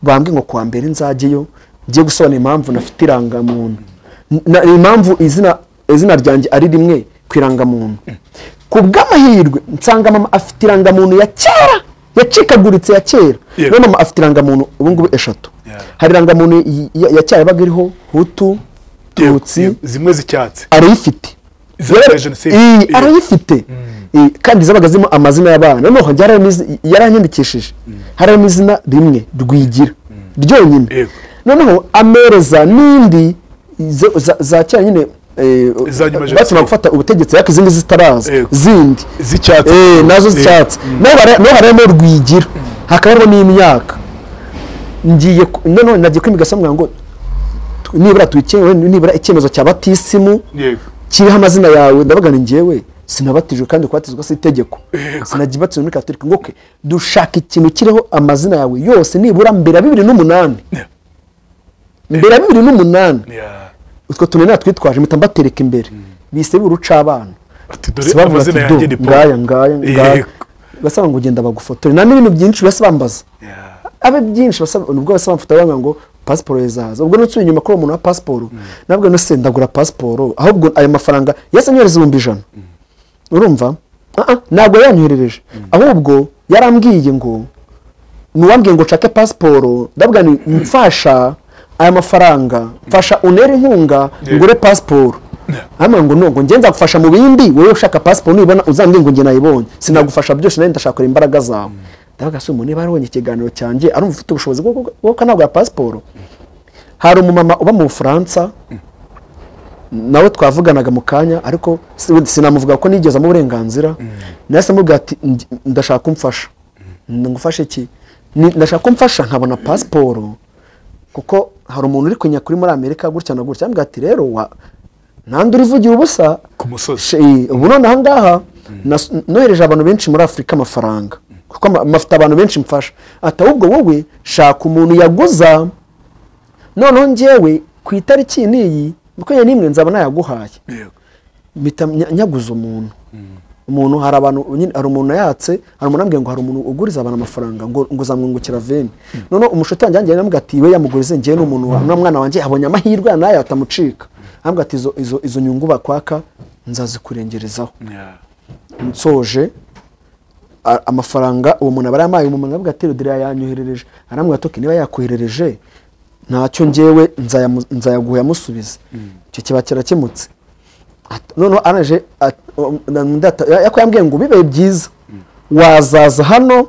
bambwe ngo kuwa mbere nzajyeyo ngiye gusobanura impamvu nafite irangamuntu Na- impamvu izina izina ryanjye ari rimwe ku irangamuntu ku bw'amahirwe nsanga mama afite irangamuntu ya kera yacikaguritse ya kera Yeah. none mama afite irangamuntu ubu ngubu eshatu Yeah. hari irangamuntu y- ya- ya kera yabaga iriho hutu Yego. tutsi Yego. zimwe z'icyatsi arayifite Zabaga Rero- jenoside. Iyi, Iya. arayifite Iyi, kandi zabaga zirimo amazina y'abana noneho njye harimo izi- yaranyandikishije harimo izina rimwe rwigira ryonyine Yego. noneho amereza n'indi zo- za- za kera nyine eh, Za nyuma jenoside. bakimara gufata ubutegetsi ariko izindi zitaraza Yego. zindi z'icyatsi Eh, nazo z'icyatsi naho hari- naho harimo rwigira hakaba harimo n'imyaka ngiye ku- noneho nagiye kwimigasambwira ngo tu- nibura tuyikenewe nibura icyemezo cya batisimu yego kiriho amazina yawe ndavuga ni njyewe sinabatijwe kandi kubatizwa si itegeko sinagibatizwe muri katolika ngo ke dushaka ikintu kiriho amazina yawe yose nibura mbere ya bibiri n'umunani mbere ya bibiri n'umunani Yeah. utwo tuntu natwitwaje mpita mbatereka imbere bise birucabana ati dore Si bavuga ati amazina yanjye "Do, ni ngaya ngaya ngaya Yego. basaba ngo ugenda bagufotore nta n'ibintu byinshi basi bambaza Yeah. abe byinshi basaba ubwo basa bamfata bavuga ngo pasiporo izaza ubwo nutsuye inyuma kuri uwo muntu wa pasiporo nabwo nose ndagura pasiporo ahubwo ayo mafaranga yasanyohereza ibihumbi ijana urumva Ah, ah, ntabwo yanyoherereje ahubwo yarambwiye ngo nuwambwiye ngo nshake pasiporo ndabwira ni mfasha aya mafaranga mfasha unere inkunga ngure pasiporo hano ngo nubwo njye nzagufasha mu bindi wowe ushaka pasiporo nibona uzambwira ngo njye nayibonye sinagufasha byose nawe ndashakira imbaraga zawe ndabaga se umuntu niba yarabonye ikiganiro cyanjye arumva ufite ubushobozi bwo bwo- bwo kanagura pasiporo hari umumama uba mu bufaransa nawe twavuganaga mu kanya ariko si- sinamuvuga ko nigeze amuha uburenganzira nahise amubwira ati "Nj- ndashaka kumfasha ngufashe iki Ni- ndashaka kumfasha nkabona pasiporo kuko hari umuntu uri kunya kuri muri amerika gutya na gutya amubwira ati rero wa ntandi urivugira ubusa ku musozi She- ubu none aha ngaha nas- nohereje abantu benshi muri afurika amafaranga kuko ama- mafite abantu benshi mfasha ati ahubwo wowe shaka umuntu yaguza noneho njyewe ku itariki iyi n'iyi makumyabiri n'imwe nzaba nayaguhaye yego mpita nya- nyaguza umuntu umuntu hari abantu nyine hari umuntu yatse hari umuntu ambwiye ngo hari umuntu uguriza abantu amafaranga ngo ngo zamwungukira veni noneho umushuti wanjye yanjye namubwira ati we yamugurize njyewe n'umuntu wa n'umwana mwana wanjye abonye amahirwe nayo atamucika ambwira ati izo izo izo nyungu bakwaka nzazikurengerezaho Yeah. nsoje a- amafaranga uwo muntu aba yampaye umuntu avuga ati rodire yanyoherereje arambwira ati "Okay, niba yakoherereje ntacyo njyewe nzayamu- nzayaguha yamusubize icyo kiba kirakemutse At- noneho araje at- um, na- ndata- ya- yako yambwiye ngo bibe byiza wazaza hano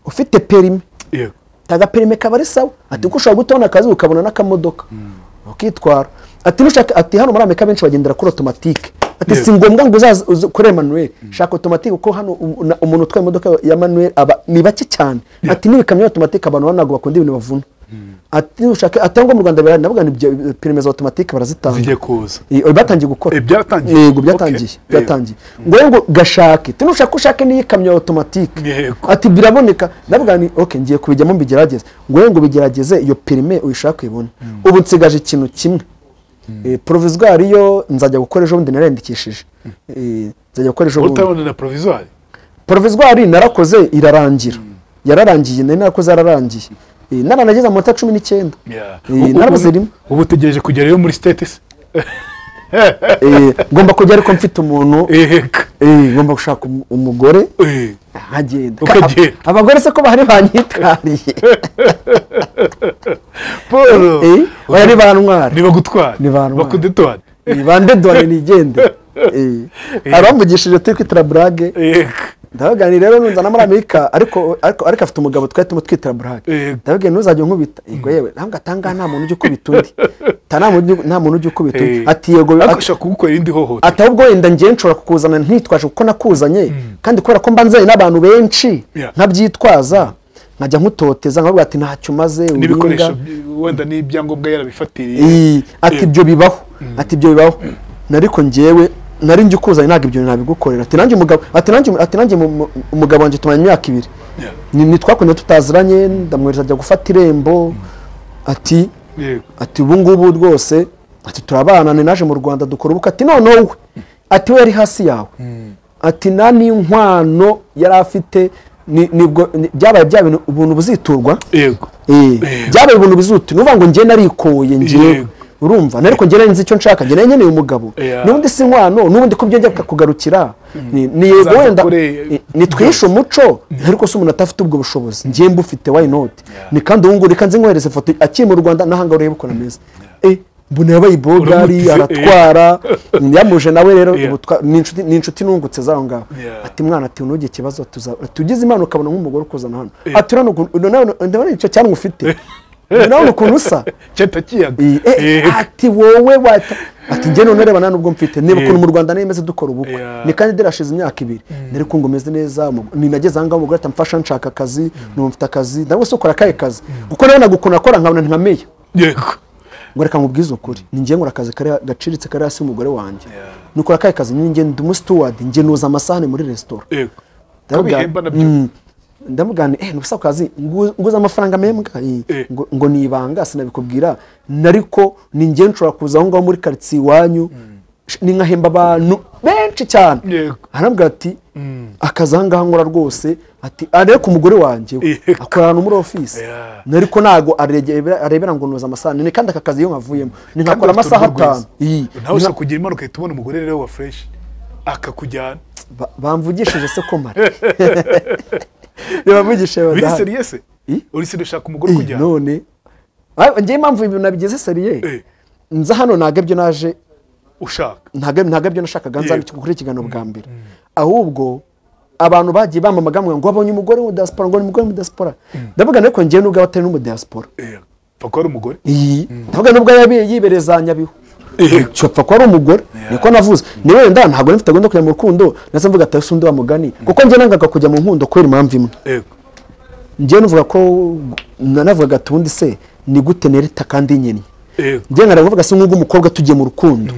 ufite perime yego taga perime kaba ari sawa ati kuko ushobora guhita ubona akazi ukabona n'akamodoka ukitwara ati nushaka ati hano muri amerika benshi bagendera kuri otomatike ati Yego. si ngombwa ngo uzaze uze kure manuel shaka otomatike kuko hano um- na- umuntu utwaye imodoka ya manuel aba ni bake cyane ati n'ibikamyo otomatike abantu ntabwo bakunda ibintu bavuna ati nushaka ati ahubwo mu rwanda birahari ndavuga ngo ibyo perime za otomatike barazitanga zijye kuza Eh, batangiye gukora Eh, byaratangiye? yego Okay. byatangiye Yego. byatangiye ngo rero ngo gashake tunushaka ushake n'iyi kamyo ya otomatike Yego. ati biraboneka ndavuga ni okay ngiye kubijyamo mbigerageze ngo rero ngo bigerageze iyo perime uyishaka uyibone ubu nsigaje ikintu kimwe Eh, provisoire yo nzajya gukora ejo bundi nariyandikishije Eh, nzajya gukora ejo bundi utabona na provisoire provisoire narakoze irarangira yararangiye nari narakoze yararangiye Eh, naranageze amanota cumi n'icyenda Yeah. Eh, Ubu- narabuze ubu- rimwe ubu utegereje kugera yo muri state se Eh, ngomba kujya ariko mfite umuntu eheka Eh, ngomba gushaka umu- umugore Eh, nkagenda Ukagenda. Ka- abagore se ko bahari banyitwariye paul Eh, oya ni bantwara niba gutwara Ni bantwara. bakudetwara Eh, bande dore nigende Eh, abamvugishije turi kwitira burage eheka ndabaganira rero nunzana muri amerika ariko ariko ariko afite umugabo twari tumwe twitira burage Yego. ndababwira ntuzajya unkubita yego yewe ntabwo atanga nta muntu ujya ukubita undi Ta- nta muntu ujya- nta muntu ujya ukubita undi Eh, ati yego ati- ariko ashaka kugukorera indi hohotera ati ahubwo wenda njyewe nshobora kukuzana ntitwaje kuko nakuzanye kandi kubera ko mba nzanye n'abantu benshi Yeah. nkabyitwaza nkajya nkutoteza nkavuga ati ntacyo maze n'ibikoresho by- wenda n'ibyangombwa yarabifatiriye Ii, ati ibyo bibaho ati ibyo bibaho nariko njyewe nari njye ukuzanye ntabwo ibyo bintu nabigukorera ati nanjye umugabo ati nanjye ati nanjye mu- mu- umugabo wanjye tumaranye imyaka ibiri Yeah. Ni- nitwakunde tutaziranye ndamwohereza ajya gufata irembo ati yego ati ubu ngubu rwose ati turabana ni naje mu rwanda dukora ubukwe ati noneho we ati we yari hasi yawe ati nta n'inkwano yari afite ni- nibwo ni- byabaye bya bintu ubuntu buziturwa yego Eh, Eh. byabaye ubuntu bizuti nuvuga ngo njye narikoye njyewe Yego. urumva ariko njye nari nzi icyo nshaka njye nari nkeneye umugabo Yeah. n'ubundi si inkwano n'ubundi ko byongera bikakugarukira ni ni yego Zaza wenda kure- eh, nitwihishe umuco ariko si umuntu atafite ubwo bushobozi njye mbufite wayinoti ni kandi ubu ngubu reka nzi nkohereze ifoto akiri mu rwanda n'ahanga urebe ukuntu ameze Eh, mbona yabaye ibogari Uramutize, aratwara yamuje nawe rero Yeah. ubu twa- ni inshuti- ni inshuti nungutse zaho ngaho Yeah. ati mwana ati ntugire ikibazo tuza- tugize imana ukabona nk'umugore ukuzana hano Yeah. ati urabona ukuntu ndabona ndabona icyo cyanwa ufite urabona ukuntu usa cyata kiyaga I- eh, Eheka. ati wowe wata ati njye none reba nubwo mfite niba ukuntu mu rwanda nemeze dukora ubukwe Yeah. ni kandi derashize imyaka ibiri nari kumva umeze neza umu- ni nageze ahangaha umugore ati mfasha nshaka akazi nubu mfite akazi nawe se ukora akahe kazi kuko nabonaga ukuntu akora nkabona nkameye yego ngo reka nkubwize ukuri ni njye nkora akazi kari- gaciritse kari hasi y'umugore wanjye nukora akahe kazi ni njye ndi umusituwadi njye noza amasahani muri resitora yego ko Ndamubwira- bihemba nabyo Mm. ndamubwira nti, eh nubusa ku kazi ngu- nguze amafaranga membwa Eh, Eh. ngo- ngo ni ibanga sinabikubwira nariko ni njye nshobora kuza aho ngaho muri karitsiye iwanyu sh- ni nkahemba abantu benshi cyane Yego. arambwira ati akazi aha ngaha nkora rwose ati arebe ku mugore wanjye we, Yego. akora ahantu muri ofisi Yeah. nariko ntago aregera- arebera ngo noza amasaha ni kandi aka kazi iyo nkavuyemo ni Kandi nkakora bafite amasaha uruhu rwiza. atanu Iyi. nawe ushobora kugira impanuka uhita ubona umugore rero wa fresh akakujyana Ba- bamvugishije se ko mara ntibamvugishije biri badahari seriye se I? uri seriye ushaka umugore ukujyana none Ah, njyewe impamvu ibintu nabigize seriye Eh. nza hano ntabwo ibyo naje ushaka ntabwo ntabwo ibyo nashakaga nza Yego. kuri ikiganiro bwa mbere ahubwo abantu bagiye bamamaga ngo abonye umugore w'umudiyasipora ngo ni umugore w'umudiyasipora ndavuga ariko njyewe nubwo aba atari n'umudiyasipora Eh, pfa ko ari umugore iyi ndavuga nubwo yabe yibereza nyabihu Yego. cyopfa ko ari umugore niko navuze ni wenda ntabwo nari mfite gahunda yo kujya mu rukundo ndetse mvuga atari se undi wa mugani kuko njye nangaga kujya mu nkundo kubera impamvu imwe yego njyewe nuvuga ko nanavugaga ati ubundi se ni gute nereta kandi y'inyeni yego njyewe nkara kuvuga se nk'ubwo umukobwa tugiye mu rukundo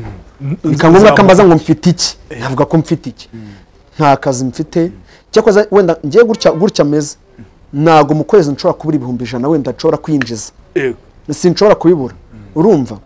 bikaba ngombwa ko ambaza ngo mfite iki navuga ko mfite iki nta kazi mfite cyakoze wenda ngiye gutya gutya meze ntabwo mu kwezi nshobora kubura ibihumbi ijana wenda nshobora kwinjiza yego sinshobora kubibura urumva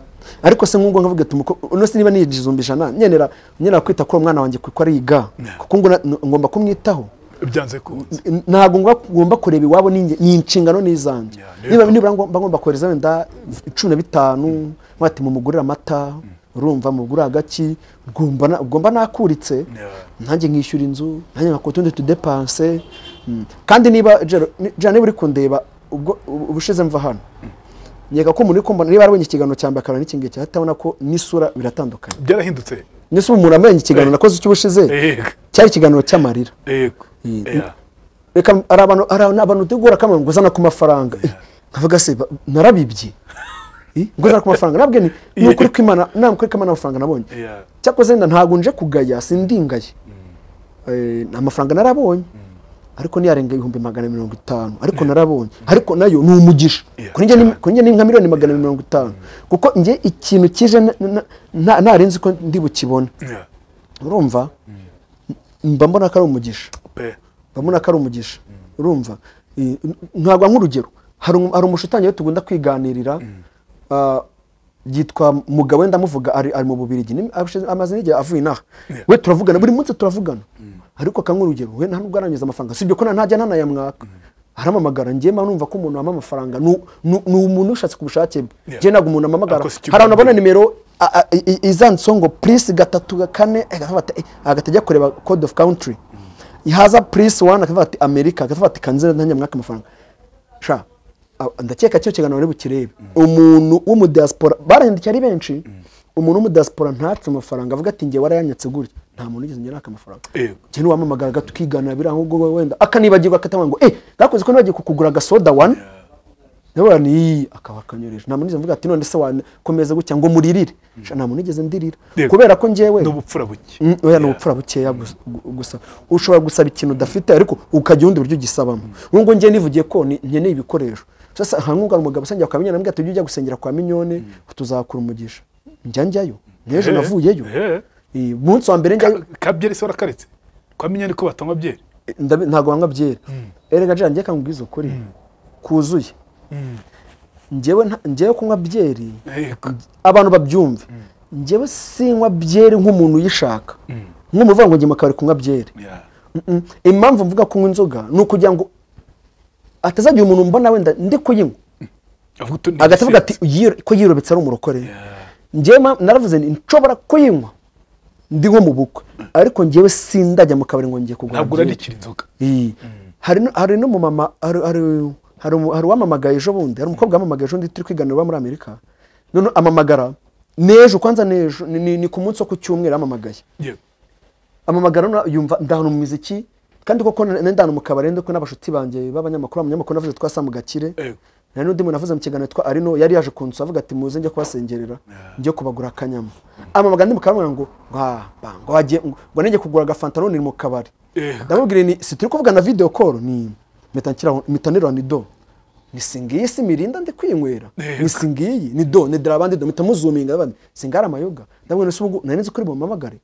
ariko se nk'ubwo nkavuga ati "Umuko- uno se niba niyinjiza ibihumbi ijana nyenera nyenera kwita kuri uwo mwana wanjye kuko ariga kuko ngo na- ngomba kumwitaho byanze kunze N- ntabwo ngwa- ngomba kureba iwabo ni inge- ni inshingano n'izanjye Yeah, niba rero. nibura ngomba ngomba kohereza wenda cumi na bitanu mwati mumugurire amata urumva mugure agaki rwumva na- ugomba nakuritse Yeah. nanjye nkishyura inzu nanjye nkakora utundi tudepanse Mm. kandi niba jero ni- jero niba uri kundeba ubwo ubu- ubushize mva hano nkeka ko umuntu uri kumbona niba yarabonye ikiganiro cya mbere akabona n'ikindi gihe atabona ko n'isura biratandukanye byarahindutse nese ubu umuntu amenye ikiganiro Eh. nakoze cy'ubushize yego cyari ikiganiro cy'amarira yego Mm. Yeah. reka hari abantu hari abantu tugura kamwe nguzana ku mafaranga Eh, nkavuga se ba- narabibye Eh, nguzana ku mafaranga nabwe ni ni ukuri ko imana nta ukuri ko imana amafaranga nabonye Yeah. cyakoze wenda ntabwo nje kugaya sindingaye Eh, amafaranga narabonye ariko niyarenga ibihumbi magana mirongo itanu ariko narabonye ariko nayo ni umugisha Yeah, kuri njye ni- kuri njye ni nka miliyoni magana mirongo itanu kuko njye ikintu kije na- na- na- ntari nzi ko ndi bukibone Yeah. urumva mba mbona ko ari umugisha pe babona ko ari umugisha urumva I- n- ntabwo nk'urugero hari umu- hari umushutanyi we tugunda kwiganirira ah, yitwa mugabo wenda amuvuga ari ari mu bubirigi Ni- abashize- amaze n'igihe avuye inaha Yeah. we turavugana buri munsi turavugana ariko akanga urugero we nta nubwo aranyuza amafaranga sibyo ko na- ntajya ntanayamwaka aramamagara njyewe mba numva ko umuntu wampa amafaranga ni ni- ni umuntu ushatse ku bushake bwe Yeah. njyewe ntabwo umuntu amamagara Akoze hari abantu abona ikiganiro. nimero a- a- i- i- izanditseho ngo purisi gatatu ga kane agavuga ati, "Eh, agahita ajya kureba code of country haza purisi wani akavuga ati amerika akavuga ati kanzira ntanjye mwaka amafaranga sha a- ndakeka cyo kiganiro ari bukirebe umuntu wo mu diaspora barandikiye ari benshi umuntu wo mu diaspora ntatse amafaranga avuga ati njye warayanyatse gutya nta muntu ugeze njye naka amafaranga Yego. cyane wamamagara tukiganira biriya ahubwo wowe wenda akanibagirwa akatamwanga ngo eh gakoze ko nibagiye kukugura agasoda wani ndabona ni akaba akanyoreje nta muntu nigeze mvuga ati none se wanakomeza gutya ngo muririre Sha, nta muntu nigeze ndirira Yego. kubera ko ngewe ni ubupfura buke Mm, oya ni ubupfura bukeya gus- gu- gusa ushobora gusaba ikintu udafite ariko ukagira ubundi buryo ugisabamo ubu ngubu njyewe nivugiye ko ni- nkeneye ibikoresho sasa nkangungana umugabo usengera kwa minyoni ambwira ati ujye ujya gusengera kwa minyoni tuzakura umugisha njya njyayo n'ejo Eh, navuyeyo eh. Eh, umunsi wa mbere njyayo Ka- ka byeri se warakaretse kwa minyoni ko batanywa byeri ndabi- ntabwo banywa byeri erega jana njye kangubwiza ukuri kuzuye njyewe nta- njyewe kunywa byeri yego abantu babyumve njyewe sinywa byeri nk'umuntu uyishaka nk'umuntu uvuga ngo njye mu kabari kunywa byeri Yeah. Mm-mm. impamvu mvuga kunywa inzoga ni ukugira ngo atazagira umuntu mbona wenda ndi kuyinywa avuga utu- ni agahita avuga ati igisizi. "Yiro- ko yirobetse ari umurokore Yeah. njyewe ma- naravuze nti nshobora kuyinywa ndi nko mu bukwe ariko njyewe sindajya mu kabari ngo ngiye kugura ntabwo byeri." urandikira inzoga Iyi. hari nu- hari n'umumama hari hari- hari umu- hari uwamamagaye ejo bundi hari umukobwa wamamagaye ejo bundi turi kwiganira uba muri amerika none amamagara n'ejo kwanza n'ejo ni- ni ni ku munsi wo ku cyumweru amamagaye yego amamagara na- yumva ndahana mu miziki kandi koko na- nendana mu kabari ndiko n'abashuti banjye b'abanyamakuru abanyamakuru navuze twa Sam Gakire Yego. hari n'undi muntu navuze mu kiganiro twa Arino yari yaje kunsaba avuga ati muze njye kubasengerera njye kubagura akanyama amamagara ndi mu kabari ngo "Wa, ba, ngo wagiye ngo ngo nenge kugura agafanta none ni mu kabari Yego. ndamubwire ni si turi kuvugana video call ni mitanira ni do ni singiyi si mirinda ndi kwinywera Yego. ni singiyi ni do ni dira abandi do mpita muzuminga abandi singara amayoga ndabona se ubwo nari nzi ko uri bumamagare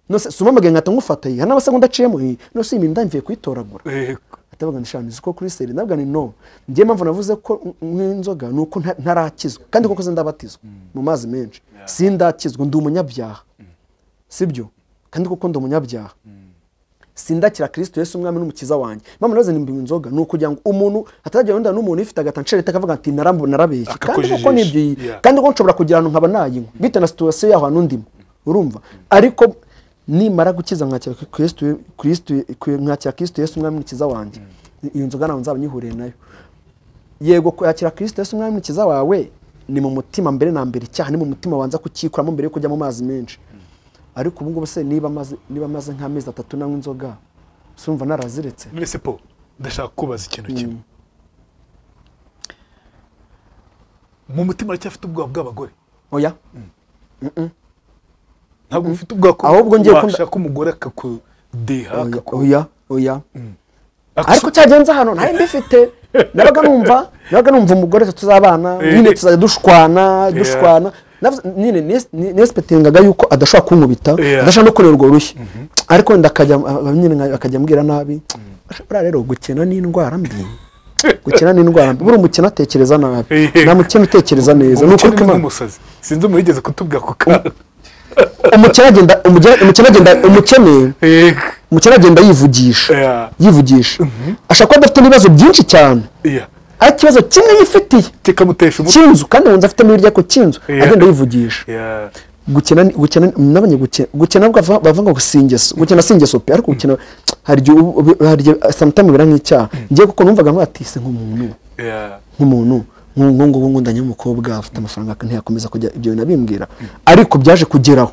nose sumamagaye nkata ngufata iyi n'amasegonda aciyemo iyi nose iyi mirinda mvuye kuyitoragura yego atavuga ngo shani ko kuri seri ndavuga ni no njye mpamvu navuze ko nk'inzoga ni uko nta- ntarakizwa kandi koko sindabatizwa mu mazi menshi sindakizwa ndi umunyabyaha sibyo kandi koko ndi umunyabyaha sindakira kirisito yesu umwami n'umukiza wanjye mpamvu navuze nimba inzoga ni ukugira ngo umuntu atazajya wenda n'umuntu ufite agatancerete akavuga ati "Narambu- narabeshye kandi koko Akakujijisha. nibyo iyi- Yeah. kandi ko nshobora kugira ahantu nkaba nayinywa bitewe na situwasiyo yaho hantu ndimo urumva ariko nimara gukiza nkakira kristu kristu nkakira kristu yesu umwami mukiza wanjye iyo nzoga ntabwo nzaba nyihuriye nayo yego kwakira kristu yesu umwami mukiza wawe ni mu mutima mbere na mbere icyaha ni mu mutima wanza kukikuramo mbere yo kujya mu mazi menshi ariko ubu ngubu se niba amaze niba amaze nk'amezi atatu nanywa inzoga sumva naraziretse none se po ndashaka kubaza ikintu kimwe mu mutima aracyafite ubwoba bw'abagore oya ntabwo ufite ubwoba ko Ahubwo ngiye kunda- washaka umugore akakudeha oya akaku- oya oya akaku- ariko cyagenze hano ntayo mbifite nabaga numva nabaga numva umugore tuzabana Eh. nyine tuzajya dushwana dushwana Navuze- nyine nesipetingaga yuko adashobora kunkubita Yeah. adashobora no kureba urwo rushyi ariko wenda akajya nyine akajya ambwira nabi buriya rero gukina ni indwara mbi gukina ni indwara mbi buriya umukino atekereza nabi Yego. nta mukino utekereza neza ni umuco ukuri ni kw'imana nk'umusazi sinzi umuhigeze kutubwira ako kantu umukene agenda umugeni- umukene agenda umukene Yego. umukene agenda yivugisha Yeah. yivugisha ashaka ko adafite ibibazo byinshi cyane Yeah. ariko ikibazo kimwe yifitiye kikamutesha umutwe cy'inzu kandi wumva afitemo ibiryo ko cy'inzu Yeah. agenda yivugisha Yeah. gukina ni- gukina ni- nabonye gukina gukina bava- bavuga ngo singeso gukina singeso pe ariko gukina hari igihe uba- uba- hari igihe sometimes bibera nk'icyaha ngiye kuko numvaga mwatise nk'umuntu Yeah. nk'umuntu nk'ubu ngubu ngundanye n'umukobwa afite amafaranga ntiyakomeza kujya ibyo bintu abimbwira ariko byaje kugeraho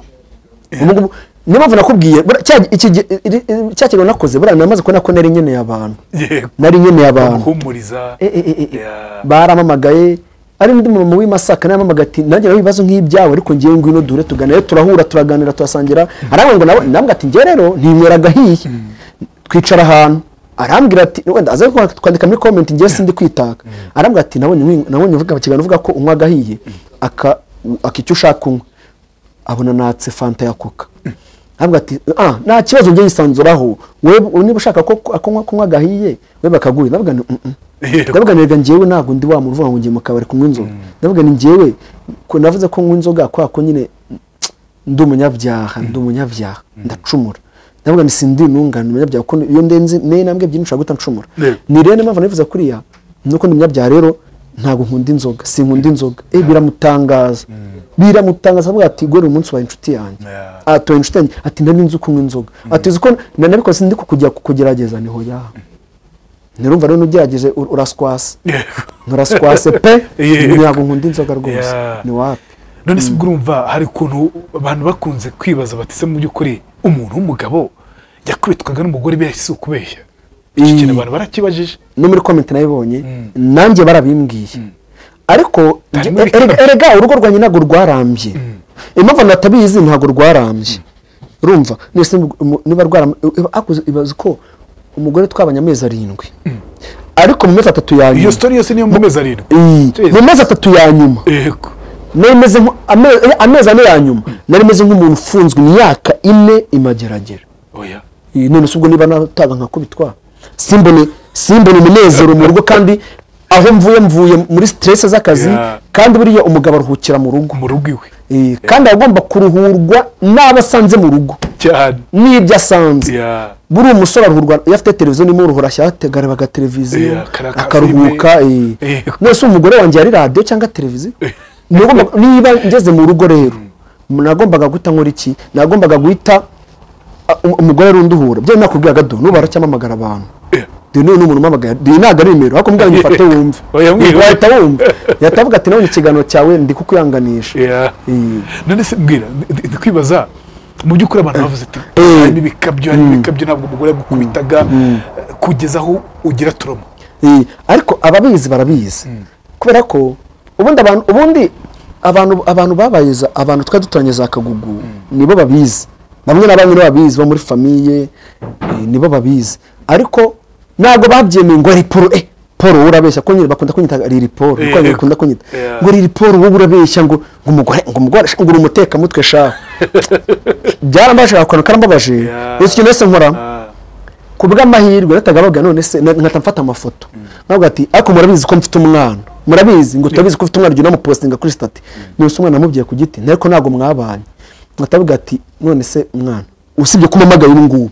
Ubu ngubu niyo mpamvu nakubwiye buriya cya- iki gi- iri- iri- cya kintu nakoze buriya namaze kubona ko nari nkeneye abantu Yego. nari nkeneye abantu guhumuriza Eh, eh, eh, eh. Yeah. baramamagaye ari n'undi muntu w'i Masaka nawe yamamagaye ati nanjye nawe ibibazo nk'ibyawe ariko ngewe ngwino dure tuganire turahura turaganira turasangira arambwira ngo nawe nambwira ati ngewe rero ninywera agahiye twicara ahantu arambwira ati wenda aze kwa- kwandika muri komenti ngewe sindi kwitaka arambwira ati nabonye nwi- nabonye uvuga ikiganiro uvuga ko unywa agahiye aka akicyo ushaka kunywa abona natse fanta ya coca ntabwo ati ah nta kibazo ngiye yisanzuraho wewe niba ushaka ko ko- kunywa kunywa agahiye we bakaguye ndavuga nti "Mm, mm." Yego. ndavuga nirega njyewe ntabwo ndi wa muntu uvuga ngo ngiye mu kabari kunywa inzoga ndavuga ni njyewe ko- navuze ko nywa inzoga kwa ko nyine ndi umunyabyaha ndi umunyabyaha ndacumura ndavuga ni sindi intungane umunyabyaha kuko iyo ndenze ne nambwe byinshi nshobora guhita ncumura Yego. ni rero niyo mpamvu nifuza kuriya ni uko ndi umunyabyaha rero ntabwo nkunda inzoga sinkunda inzoga eh biramutangaza biramutangaza avuga ati gore umunsi wawe inshuti yanjye Yeah. atuye inshuti yanjye ati nari nzi kunywa inzoga ati uzi ko nanabikoze ndi kukujya kugerageza niho ya ntirumva rero n'ugerageje ur- uraswasa Yego. nturaswase pe Yego. ntabwo nkunda inzoga rwose Yeah. ni wapi none se ubwo urumva hari ukuntu abantu bakunze kwibaza bati se mu by'ukuri umuntu w'umugabo yakubitwaga n'umugore be si ukubeshya iki kintu abantu barakibajije no muri komenti nayibonye nanjye barabimbwiye ariko nge- Hari muri e- kamwe. erega urugo rwanjye ntabwo rwarambye impamvu natabizi ntabwo rwarambye urumva nese mu- mu- niba rwarambye ibaza ko umugore twabanye amezi arindwi ariko mu mezi atatu ya iyo nyuma sitori yose niyo mu mezi arindwi Iyi, mu mezi atatu ya nyuma yego nari meze nk- ame- amezi ane ya nyuma nari meze nk'umuntu ufunzwe imyaka ine imageragera oya Iyi, none se ubwo niba nataga nkakubitwa simbone simbone umunezero mu rugo kandi aho mvuye mvuye muri stress z'akazi Yeah. kandi buriya umugabo aruhukira mu rugo mu rugo iwe Eh, kandi agomba kuruhurwa n'abo asanze mu rugo cyane n'ibyo asanze Yeah. buriya umusore aruhurwa iyo afite televiziyo nimo uruhura agaraba televiziyo Yeah, kara- akaruhuka filime. eh. Yeah. none se umugore wanjye yari radiyo cyangwa televiziyo Niba ugomba- niba ngeze mu rugo rero nagombaga guhita nkora iki nagombaga guhita ah, um- umugore yari unduhura byo nakubwira gado nubu aracyamamagara abantu Yeah. dore n'uyu ni umuntu umamagara dore ntabwo ari nimero ariko mbwira ngo ufate wumve Oya, mbwira. wahita wumva yahita avuga ati nabonye ikiganiro cyawe ndi kukuyanganisha Yeah. Eh. none se mbwira ndi- ndi kwibaza mu by'ukuri abantu bavuze ati Eh. harimo ibikabyo harimo ibikabyo ntabwo umugore yagukubitaga eh, kugeza aho ugira turoma Eh, ariko ababizi barabizi kubera ko ubundi abantu ubundi abantu abantu babayiza abantu twari duturanye za kagugu nibo babizi bamwe na bamwe nibo babizi bo muri famiye eh, nibo babizi ariko ntabwo babyemeye ngo ari poro eh poro wowe urabeshya ko nyine bakunda kunyita riri poro Eh, niko abantu bakunda kunyita yeah. ngo riri poro wowe urabeshya ngo ngo umugore ngo umugore ngo uri umutekamutwe sha byarambaje akantu karambabaje Yeah. ese ikintu wese nkora Ah. ku bw'amahirwe natagababwira none se na- nkahita mfata amafoto ntabwo ati ariko murabizi ko mfite umwana murabizi ngo turabizi ko ufite umwana jya unamupostinga kuri sitati none se umwana amubwiye ku giti ariko ntabwo mwabanye nkatavuga ati none se mwana usibye ko umamagaye ubu ngubu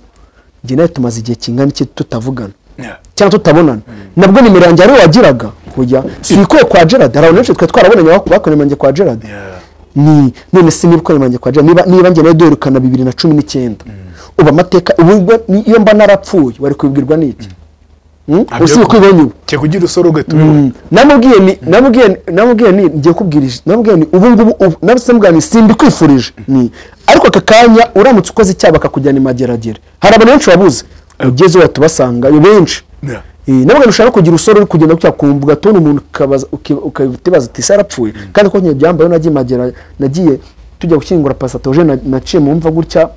njye nawe tumaze igihe kingana iki tutavugana Yeah. cyangwa tutabonana nabwo nimero yanjye ariwe wagiraga kujya si ikoye kwa gerard hari abantu benshi twari twarabonanye bakoreye imanjye kwa gerard Yeah. ni none se niba ukora imanjye kwa Jay, niba niba njye nawe duherukana bibiri na cumi n'icyenda uba amateka ubu ngo ni- iyo mba narapfuye wari kubibwirwa n'iki Hmm? Ntabyo usibe ko ibonye ubu cyekugira usoro ugatubibona namubwiye ni namubwiye ni- namubwiye ni ngiye kubwirije namubwiye ni ubu ngubu ubu nabise mubwira ni simbi kwifurije ni ariko aka kanya uramutse ukoze icyaha bakakujyana imageragere hari abantu benshi babuze ugeze iwawe tubasanga ni benshi Yeah. Eh, nabwo ushaka kugira usore uri kugenda gutya kumva ugatonda umuntu ukabaza- uki- ukatibaza uti se arapfuye kandi ko nyine byambaye nagiye magera nagiye tujya gushyingura pasatoje naciye mu mva gutya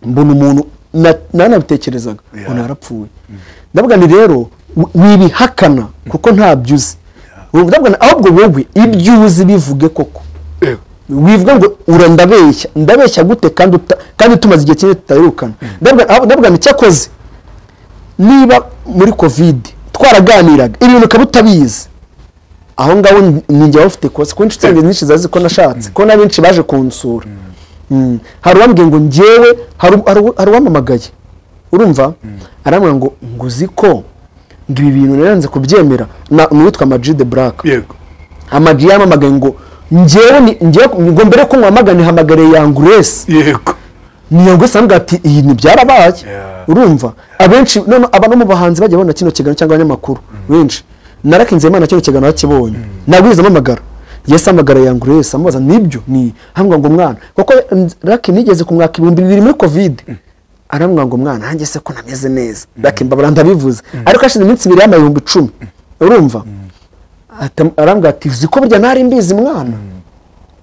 mbona umuntu na- nanabitekerezaga Yeah. ngo narapfuye ndavuga ni rero wi- wibihakana kuko ntabyo uzi Ndavuga ni- ahubwo wowe ibyo uzi bivuge koko Yego. wivuga ngo ura ndabeshya ndabeshya gute kandi uta- kandi tumaze igihe kinini tutayirukana ndabwa aho- ndabwa ni cyakoze niba muri kovide twaraganiraga ibintu ukaba utabizi aho ngaho ni- ni njye ufite kose kuko inshuti zanjye nyinshi zazi ko nashatse ko na benshi baje kunsura Mm. hari uwambwiye ngo njyewe hari u- hari u- hari uwamamagaye urumva arambwira ngo ngo uzi ko ngo ibi bintu naranze kubyemera na- ni uwitwa majide buraka yego amagi yamamagaye ngo njyewe ni- njyewe ngo mbere ko nkwamagane hamagare yanguresi yego niyanguresi arambwira ati iyi ni byarabaye Yeah. urumva abenshi none aba no mu bahanzi bajya babona kino kiganiro cyangwa abanyamakuru benshi narakinze imana kino kiganiro bakibonye nagwiza amamagara yesi amagara yanguresi amubaza nibyo ni arambwira ngo mwana kuko raki nigeze ku mwaka ibihumbi bibiri muri kovide arambwira ngo mwana nanjye se ko nameze neza raki mbabara ndabivuze ariko hashize iminsi ibiri y'amayumbi icumi urumva Atam- arambwira ati uzi ko burya nari mbizi mwana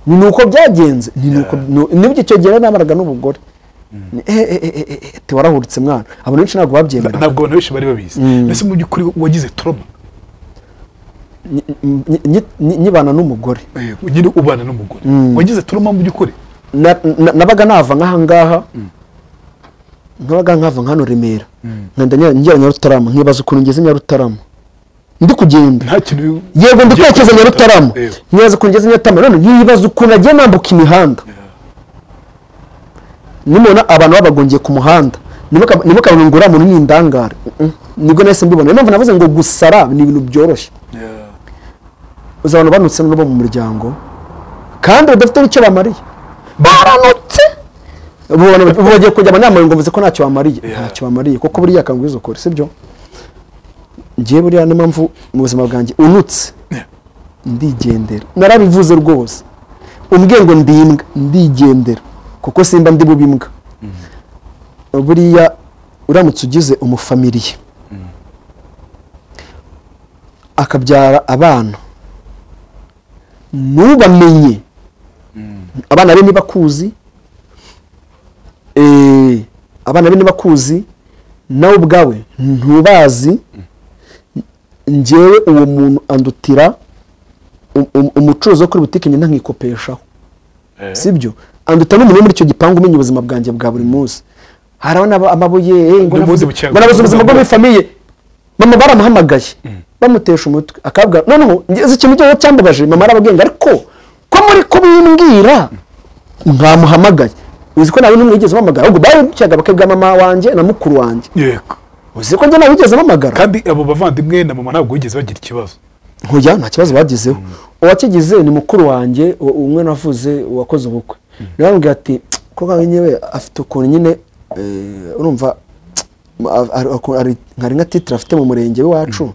ni nuko byagenze ni nuko nu- nibyo icyo gihe namaraga n'umugore Ni- eh, eh, eh, eh, eh, ati warahuritse mwana abantu benshi ntabwo babyemera ntabwo abantu benshi bari babizi mbese mu by'ukuri wagize turoma Ni- ni- ni- ni- nyibana n'umugore nyine ubana n'umugore wagize turoma mu by'ukuri Na- na- nabaga nava nk'ahangaha nabaga nkava nk'hano remera nkanda njya- njya nyarutarama nkibaza ukuntu ngeze nyarutarama ndi kugenda nta kintu yego ndi kwerekeza nyarutarama Yego. nkibaza ukuntu ngeze nyarutarama none nkibaza ukuntu agiye nambuka imihanda nimubona abantu babagongeye ku muhanda ntimuka- ntimukabona ngo uriya muntu ni indangare Mm-mm. nibwo nahise mbibona niyo mpamvu navuze ngo gusara ni ibintu byoroshye uzi abantu banutse n'ubo mu muryango kandi badafite n'icyo bamariye baranutse ubu bantu- ubu bagiye kujya abanyamurengo ngo mvuze ko ntacyo bamariye Yeah. ntacyo bamariye kuko buriya akanguriza ukore sibyo ngiye buriya niyo mpamvu mu buzima bwanjye unutse ndigendera narabivuze rwose umbwiye ngo ndi imbwa ndigendera kuko simba ndi bubi imbwa buriya uramutse ugize umufamiliye akabyara abana ntubamenye abana be ntibakuzi Eh, abana be ntibakuzi nawe ubwawe ntubazi njyewe uwo muntu andutira um- um- umucuruzi wo kuri butike ngenda nkikopeshaho sibyo anduta n'umuntu muri icyo gipangu umenya ubuzima bwanjye bwa buri munsi harabona aba- amabuye eh, ngo Ndi nabuze umuzi bucyanga. ngo nabuze ubuzima bwo muri famiye mama baramuhamagaye bamutesha umutwe akabwira noneho ngeze ikintu cyose cyambabaje mama arababwira ariko ko muri kubimbwira ntamuhamagaye uzi ko nawe n'umwe wigeze uhamagara ahubwo bari bakabwira mama wanjye na mukuru wanjye yego uzi ko njye nawe wigeze uhamagara kandi abo bavandimwe na mama ntabwo bigeze bagira ikibazo nkuya nta kibazo bagizeho uwakigize ni mukuru wanjye u- umwe navuze wakoze ubukwe nababwira ati ko kawe nyewe afite ukuntu nyine eh, urumva a- a- ukuntu ari- hari nka titire afite mu murenge w'iwacu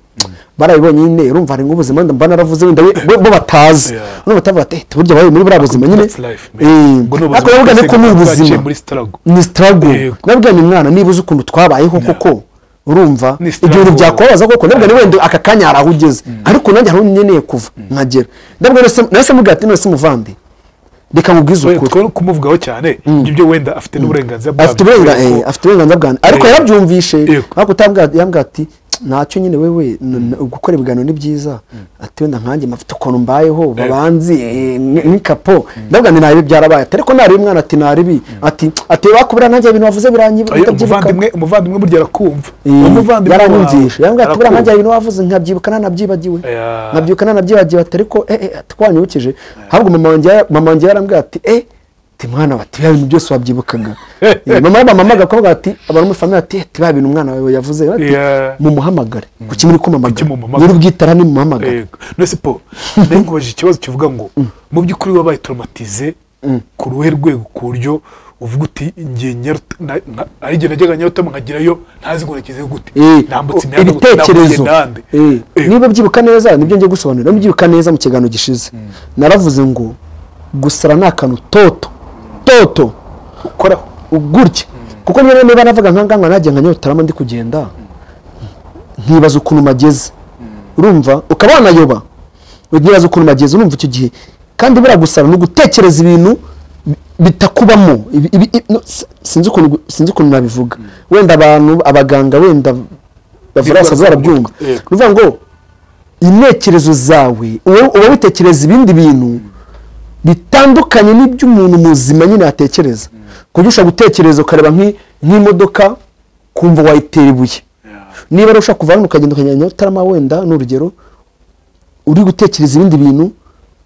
barabibonye nyine urumva hari nk'ubuzima wenda mba naravuze wenda we- bo bo batazi Yeah. none batavuga ati "Eh, burya babaye muri buriya buzima nyine That's life, man. Eh, Ubwo ni ubuzima ariko nababwira twese ko ni twaciye ubuzima muri struggle. ni struggle Yego. nababwira ni mwana niba uzi ukuntu twabayeho koko urumva Ni ibyo bintu struggle. byakubabaza koko nabwo ni wenda aka kanya hari aho ugeze ariko nanjye hari aho nkeneye kuva nkagera nabwo nahise mubwira ati none se muvandi reka mubwize Twe- ukuri twe kumuvugwaho cyane ibyo wenda afite n'uburenganzira bwabyo. afite uburenga- eh, Kuko- afite uburenganzira bwanjye ariko Yego. yarabyumvishe Yego. ariko utabwira- yambwira ati ntacyo nyine wewe n- n- gukora ibiganiro ni byiza ati wenda nkanjye mfite ukuntu mbayeho babanzi eh, nk- nk'ikapo ndabwira ni naribi byarabaye ati ariko naribi mwana ati naribi ati ati wakubura nanjye ibintu wavuze biranyibuka Oya, umuvandimwe umuvandimwe burya arakumva Umuvandimwe wawe yaranyumvishe yambwira ati buriya arakumva. nanjye hari ibintu wavuze nkabyibuka nanabyibagiwe Yeah. nkabyuka nanabyibagiwe ati ariko eh, eh, ati twanyibukije ahubwo mama wanjye yara- mama wanjye yarambwira ati eh ti mwana bati bya bintu byose wabyibukaga Eh, mama bamamaga akavuga ati abantu muri famiye ati eh, ti ba bintu umwana wawe yavuze bati Yeah. mumuhamagare kuki muri kumamagara mumuhamagara. muri bwitara ni mumuhamagara Yego. none se po nawe nkubajije ikibazo kivuga ngo mu by'ukuri wabaye traumatize ku ruhe rwego ku buryo uvuga uti ngiye Nyaruta- na- na- ari igihe najyaga nyarutama nkagerayo ntazi ngo nagezeyo gute Eh, o- nambutse imihanda gute nambuye ibitekerezo nande Eh, Eh, niba byibuka neza nibyo ngiye gusobanurira niba byibuka neza mu kiganiro gishize naravuze ngo gusara ni akantu toto toto ukoraho gutya kuko niba niba navuga nka ngaha nanjye nka nyarutarama ndi kugenda nkibaza ukuntu mageze urumva ukaba wanayoba nkibaza ukuntu mageze urumva icyo gihe kandi buriya gusara ni ugutekereza ibintu bi- bitakubamo Ibi- ibi- i- no, si- sinzi ukuntu gu- sinzi ukuntu nabivuga wenda abantu abaganga wenda bavura basaza barabyumva Yego. ni ukuvuga ngo intekerezo zawe uba witekereza ibindi bintu bitandukanye n'iby'umuntu muzima nyine yatekereza kuko ushobora gutekereza ukareba nk'i- nk'imodoka kumva wayitera ibuye niba ari ushaka kuva hano ukagenda ukajya nyarutarama wenda ni urugero uri gutekereza ibindi bintu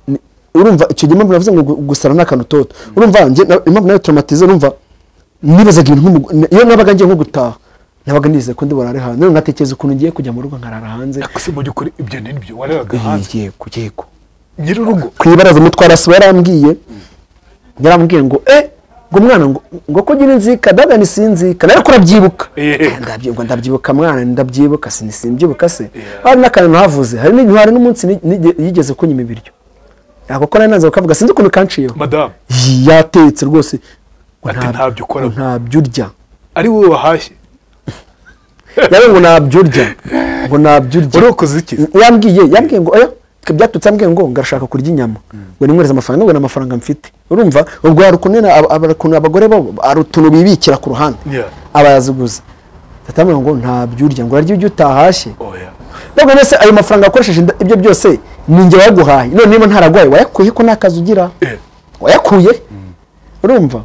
ni- urumva icyo gihe impamvu navuze ngo gu- gusara ni akantu toto urumva njye na- impamvu nayo traumatize urumva nibazaga ibintu nk'umu- n- iyo nabaga ngiye nko gutaha nabaga nizeye ko ndi burare hanze noneho ngatekereza ukuntu ngiye kujya mu rugo nkarara hanze ese mu by'ukuri ibyo ni byo wareraga hanze yego yego nyiri urugo ku ibaraza mutwarasi yarambwiye yarambwiye ngo e ngo mwana ngo ngo ko ugira inzika ndaga nisinzika ariko urabyibuka Eh. Ndabyi- ngo ndabyibuka mwana ndabyibuka si simbyubuka se Yeah. hari n'akantu nahavuze hari n'igihe hari n'umunsi ni- nige- yigeze kunyima ibiryo yako ko nari nanze kukavuga sinzi ukuntu kanciyeho madamu Yi, yatetse rwose ngo Ati, "Ntabyo ukora." ngo ntabyo urya ari wowe wahashye yari ngo ntabyo urya ngo ntabyo urya warokoze iki yambwiye yambwiye ngo oya twe byaturutse yambwiye ngo ngarashaka kurya inyama ngo nimwereze amafaranga ngo ni amafaranga mfite urumva ubwo hari ukuntu nyine aba- aba- ukuntu abagore bo hari utuntu bibikira ku ruhande Yeah. abayaziguza tatambwira ngo ntabyo urya ngo ararya ibyo utahashye oya ntabwo mbese ayo mafaranga wakoresheje nda- ibyo byose ni njye wayaguhaye none niba ntararwaye wayakuye ko nta kazi ugira Eh, wayakuye urumva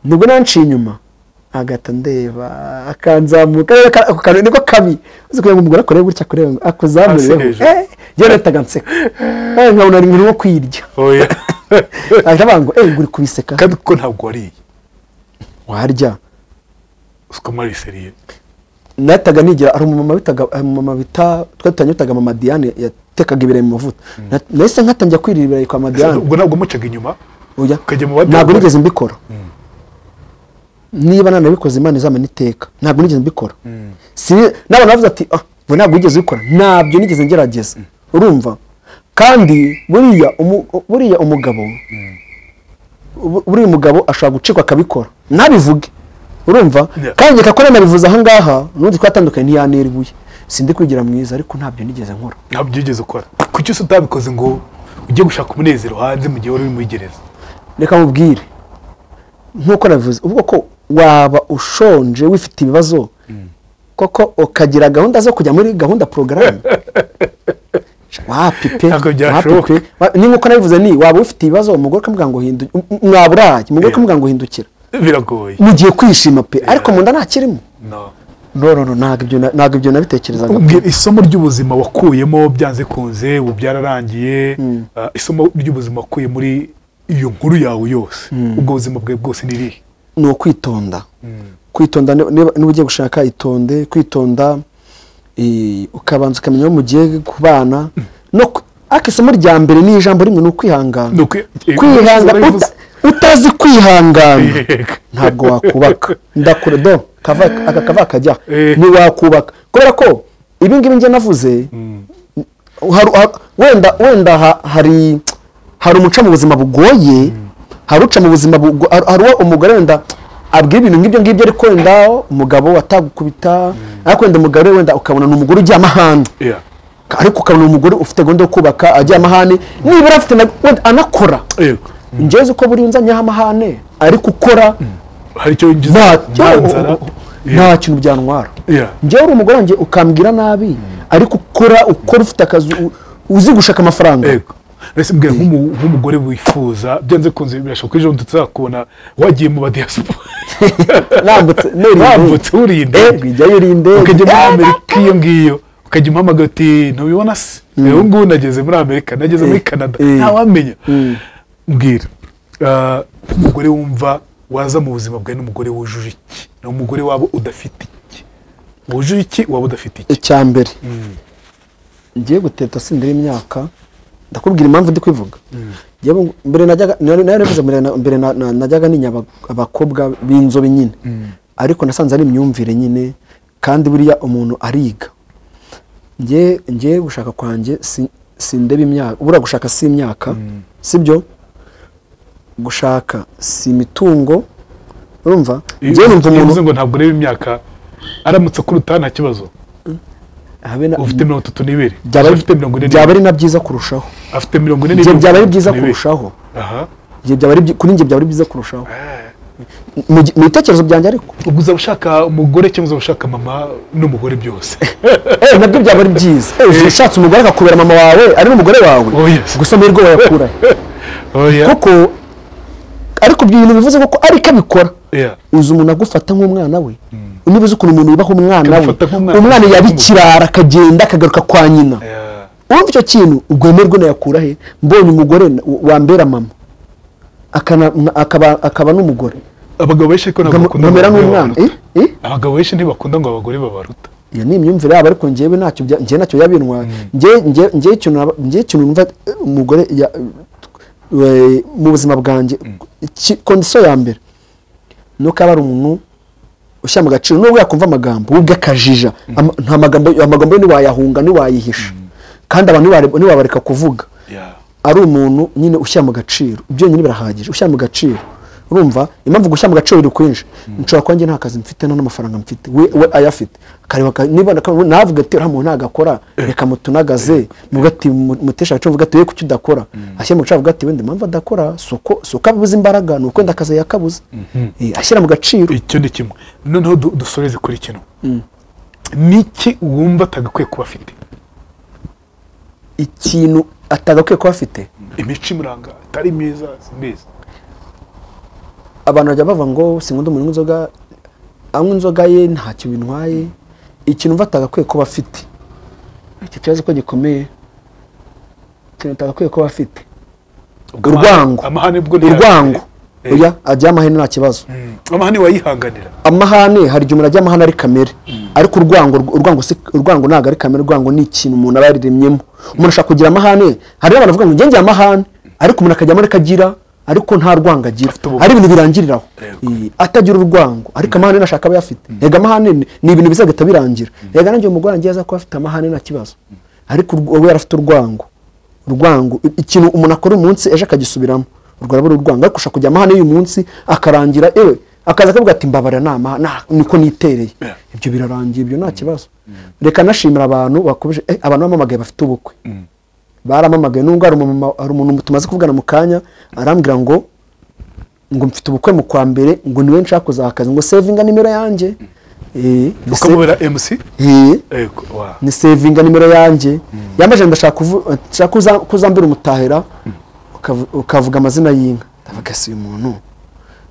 nibwo nanciye inyuma agahita ndeba akanzamuka Eh, ka- ako kantu niko kabi uzi kugira ngo umugore akore gutya kureba ngo akuzamurireho Hasi hejuru. Eh, njyewe nahitaga nseka Eh, nkabona ari nkirimo kwirya oya ahita avuga ngo eee uri kubiseka kandi kuko ntabwo wariye warya usiko mariseriye nahitaga nigira hari umumama bitaga umumama bita twari tutanyitaga mama Diane yatekaga ibirayi mu mavuta Na- nahise nkatangira kwirira ibirayi kwa mama Diane ubwo ntabwo mucaga inyuma oya ukajya mu badubu. ntabwo nigeze mbikora niba nanabikoze imana izamena iteka ntabwo nigeze mbikora Si- n'abantu bavuze ati ah we ntabwo wigeze ubikora ntabyo nigeze ngerageza urumva kandi buriya umu- buriya umugabo bu- buriya umugabo ashobora gucikwa akabikora nabivuge urumva Yeah. kandi reka ko nanabivuze ahangaha n'undi twatandukanye ntiyanera ibuye sindi kwigira mwiza ariko ntabyo nigeze nkora ntabyo wigeze ukora kuki se utabikoze ngo ujye gushaka umunezero hanze mu gihe wari uri muri gereza reka mubwire nkuko nabivuze ubwo ko waba ushonje wifite ibibazo koko ukagira gahunda zo kujya muri gahunda porogaramu wapipe Ntabwo byashoboka. ni nkuko nabivuze ni waba ufite ibibazo umugore ukamubwira ngo hindukira mwaburaye umugore Yeah. ukamubwira ngo hindukira biragoye mugiye kwishima pe ariko mu nda ntakirimo No. no no no ntabwo ibyo na- ntabwo ibyo nabitekerezaga Ubwira isomo ry'ubuzima wakuyemo byanze kunze ubu byararangiye ah, isomo ry'ubuzima wakuye muri iyo nkuru yawe yose ubwo buzima bwawe bwose ni irihe ni ukwitonda kwitonda niba- niba niba ugiye gushaka itonde kwitonda eh, ukabanza ukamenya aho mugiye kubana no ku- ariko isomo rya mbere ni ijambo rimwe ni Ni ukwihangana ukwi- eh, kwihangana warabivuze. uta- utazi kwihangana Yego. ntabwo wakubaka ndakure do kava- aka kava kajya Eh. ntiwakubaka kubera ko ibi ngibi njye navuze hari- hari- wenda wenda ha- hari hari umuca mu buzima bugoye hari uca mu buzima bugo- hari hari uwo umugore wenda abwira ibintu nk'ibyo ngibyo ariko wenda umugabo atagukubita ariko wenda umugore wenda ukabona ni umugore ugiye amahane Yeah. ariko ukabona umugore ufite gahunda yo kubaka ajya amahane nibura afite na- wenda anakora Yego. njyewe uko buriya unzanyeho amahane ariko ukora hari icyo winjiza nta nzara ntacyo Yeah. nta kintu byantwara Yeah. njyewe uri umugore wanjye ukambwira nabi ariko ukora ukora ufite akazi u- uzi gushaka amafaranga Yego. Mbese mbwira nk'umu- nk'umugore wifuza byanze kunze birashoboka ko ejo bundi tuzakubona wagiye mu badiyasipora nambutse nuriye wambutse uri indege Yego, ijyayo uri indege. ukajya muri Eh, amerika iyo ngiyo ukajya umuhamagara uti ntubibona se ubu ngubu nageze muri amerika nageze muri Eh, canada eh. ntawamenya mbwira ah, nk'umugore wumva waza mu buzima bwawe n'umugore wujuje iki ni umugore waba udafite iki wujuje iki waba udafite iki icya mbere ngiye guteta sindira imyaka ndakubwira impamvu ndi kwivuga Njyewe mbere najyaga nari nari navuze mbere na- mbere na- na- najyaga ninya aba- abakobwa b'inzobe nyine ariko nasanze ari imyumvire nyine kandi buriya umuntu ariga njye njye gushaka kwanjye si- sindeba imyaka ubura gushaka si imyaka sibyo gushaka si imitungo urumva njyewe numva Iyo umuntu uvuze ngo ntabwo ureba imyaka aramutse akuruta nta kibazo habe na- ufite mirongo itatu n'ibiri byaba afite mirongo ine byaba n'ibiri ari na byiza kurushaho afite mirongo ine ibyo n'ibiri byaba ari byiza n'ibiri. kurushaho aha Ibyo byaba ari byi- kuri njye byaba ari byiza kurushaho mu gi- mu bitekerezo byanjye ariko ubwo uzaba ushaka umugore cyangwa uzaba ushaka mama n'umugore byose Eh, nabyo byaba ari byiza Eh, ushatse umugore akakubera mama wawe ari n'umugore wawe Oh, yes. gusa amahirwe wayakurahe oya kuko ariko ibyo bintu bivuze ko ariko abikora oya uzi umuntu agufata nk'umwana we niba uzi ukuntu umuntu yubaha umwana we Akamufata nk'umwana. umwana yaba ikirara akagenda akagaruka kwa nyina oya urumva icyo kintu rwemerwe nayakura he mbonye umugore na- wambera mama akana- akaba- akaba n'umugore abagabo benshi ariko ntabwo bakunda ngo nkamera abagore nk'umwana babaruta Eh? Eh? abagabo benshi ntibakunda ngo abagore babaruta iyo ni imyumvire yabo ariko njyewe ntacyo bya- njyewe ntacyo yabintwaye njyewe njyewe- njyewe ikintu naba- njyewe ikintu numva eh, umugore ya- we- mu buzima bwanjye iki- kondisiyo ya mbere ni uko aba ari umuntu ushyira mu gaciro nubwo yakumva amagambo wubwe akajija Ama- nta magambo amagambo ye ntiwayahunga ntiwayihisha kandi abantu ntiware- ntiwabareka kuvuga ya ari umuntu nyine ushyira mu gaciro ibyo nyine birahagije ushyira mu gaciro urumva impamvu gushyira mu gaciro biri kwinshi nshobora kuba njye nta kazi mfite nta n'amafaranga mfite we we ayafite akareba aka- niba naka- navuga ati uriya muntu ntagakora reka mutunagaze muvuga ati mu- mutesha agaciro mvuga ati we kuki udakora ashyira mu gaciro avuga ati wenda impamvu adakora si uko si uko abuze imbaraga ni uko wenda akazi yakabuze Eh, ashyira mu gaciro icyo ni kimwe noneho du- dusoreze kuri kino niki wumva atagakwiye kuba afite ikintu atagakwiye kuba afite imico imuranga atari myiza simbizi abantu bajya bavuga ngo sinkunda umuntu unywa inzoga anywa inzoga ye ntacyo bintwaye ikintu mva atagakwiye kuba afite icyo kibazo ko gikomeye ikintu atagakwiye kuba afite urwango amahane bwo ntiyafite. urwango Eh. oya ajya amahane nta kibazo Mm. amahane wayihanganira amahane hari igihe umuntu ajya amahane ari kamere ariko urwango urwango si urwango ntabwo ari kamere urwango ni ikintu umuntu aba yariremyemo umuntu ashobora kugira amahane hari abantu bavuga ngo njye ngira amahane ariko umuntu akajya muri akagira ariko nta rwango agira Afite ubugome. hari ibintu birangiriraho Yego. Eh, atagira urwango ariko amahane nashaka aba yafite yega amahane ni- ni ibintu bizagahita birangira yega nanjye umugore wanjye aza kuba afite amahane nta kibazo ariko urw- we yari afite urwango urwango i- ikintu umuntu akora uyu munsi ejo akagisubiramo urwo rurabo ari urwango ariko ushaka kujya amahane y'uyu munsi akarangira ewe akaza akavuga ati mbabara ni amahane nta- niko nitereye Yeah. ibyo birarangiye ibyo nta kibazo reka nashimira abantu bakomeje eh, abantu bamamagaye bafite ubukwe baramamagaye nubwo hari umumama hari umuntu tumaze kuvugana mu kanya arambwira ngo ngo mfite ubukwe mu kwa mbere ngo niwe nshaka kuzakaza ngo sevinga nimero yanjye Eh, ni se- ukamubera mc Eh, yego wa ni sevinga nimero yanjye yamaje ndashaka kuvu- nshaka kuza- kuzambira umutahira ukavu- ukavuga amazina y'inka ndavuga se uyu muntu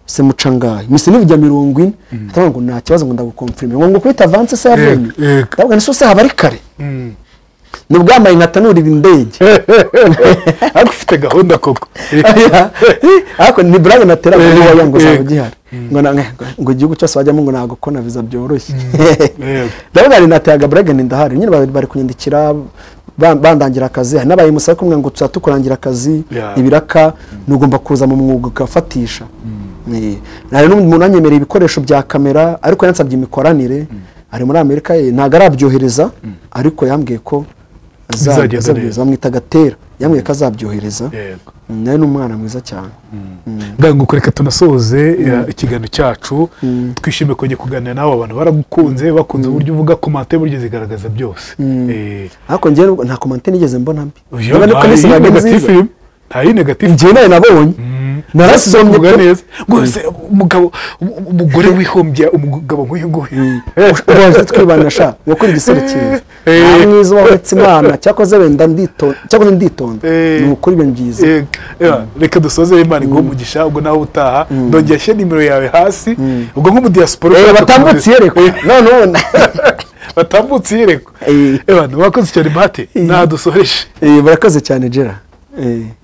se mucangaye mise nibujya mirongo ine atavuga ngo nta kibazo ngo ndagukomfirime ngo ngo kubita avanse se yavuye Yego, yego. ndavuga nese se haba ari kare Mm. ni bwambaye nkatanurira indege ariko ufite gahunda koko Oya. ariko ni burage natera ngo Eh, wowe ngo eh. zaba ugihari ngo na- ngo igihugu cyose bajyamo ngo ntabwo ko na viza byoroshye Yego. ndabona hari nateraga burage ni ndahari nyine bari bari kunyandikira ba- bandangira akazi hari n'abaye musaba kumwe ngo tuza tukurangira akazi Yeah. ibiraka ntugomba kuza mu mwuga ukafatisha Eh, hari n'undi muntu anyemereye ibikoresho bya kamera ariko yansabye imikoranire ari muri amerika eh, ntabwo arabyohereza ariko yambwiye ko Bizagenda azabyohereza neza. bamwita gatera yambwiye ko azabyohereza yego nawe ni umwana mwiza cyane ndanguko reka tunasoze ya, ikiganiro cyacu twishimiye kongera kuganira nawe abantu baragukunze bakunze uburyo uvuga komante buryo zigaragaza byose Eh, ariko njyewe nubwo nta komante nigeze mbona mbi uyu Niba niko nta nisi y'i ntabwo ari negative nziza. irimo. nta y'i negative njyewe nawe nabonye narasomye kuvuga pe. neza rwose umugabo um- umugore wihombya umugabo nk'uyu nguyu waje twibana sha gukora igiserukiro Eh. nta mwiza wabetse imana cyakoze wenda nditonda cyakoze nditonda Eh. ni ukuri ibintu byiza Eh, eh, reka dusoze imana iguhe umugisha ubwo nawe utaha ndongera ashyira nimero yawe hasi ubwo nk'umudiyasipora Eh, ushaka batambutse kuza- yereko Eh, none ubona batambutse yereko Eh. abantu bakoze cyane bahate ntadusoreje Eh, barakoze cyane jera Eh.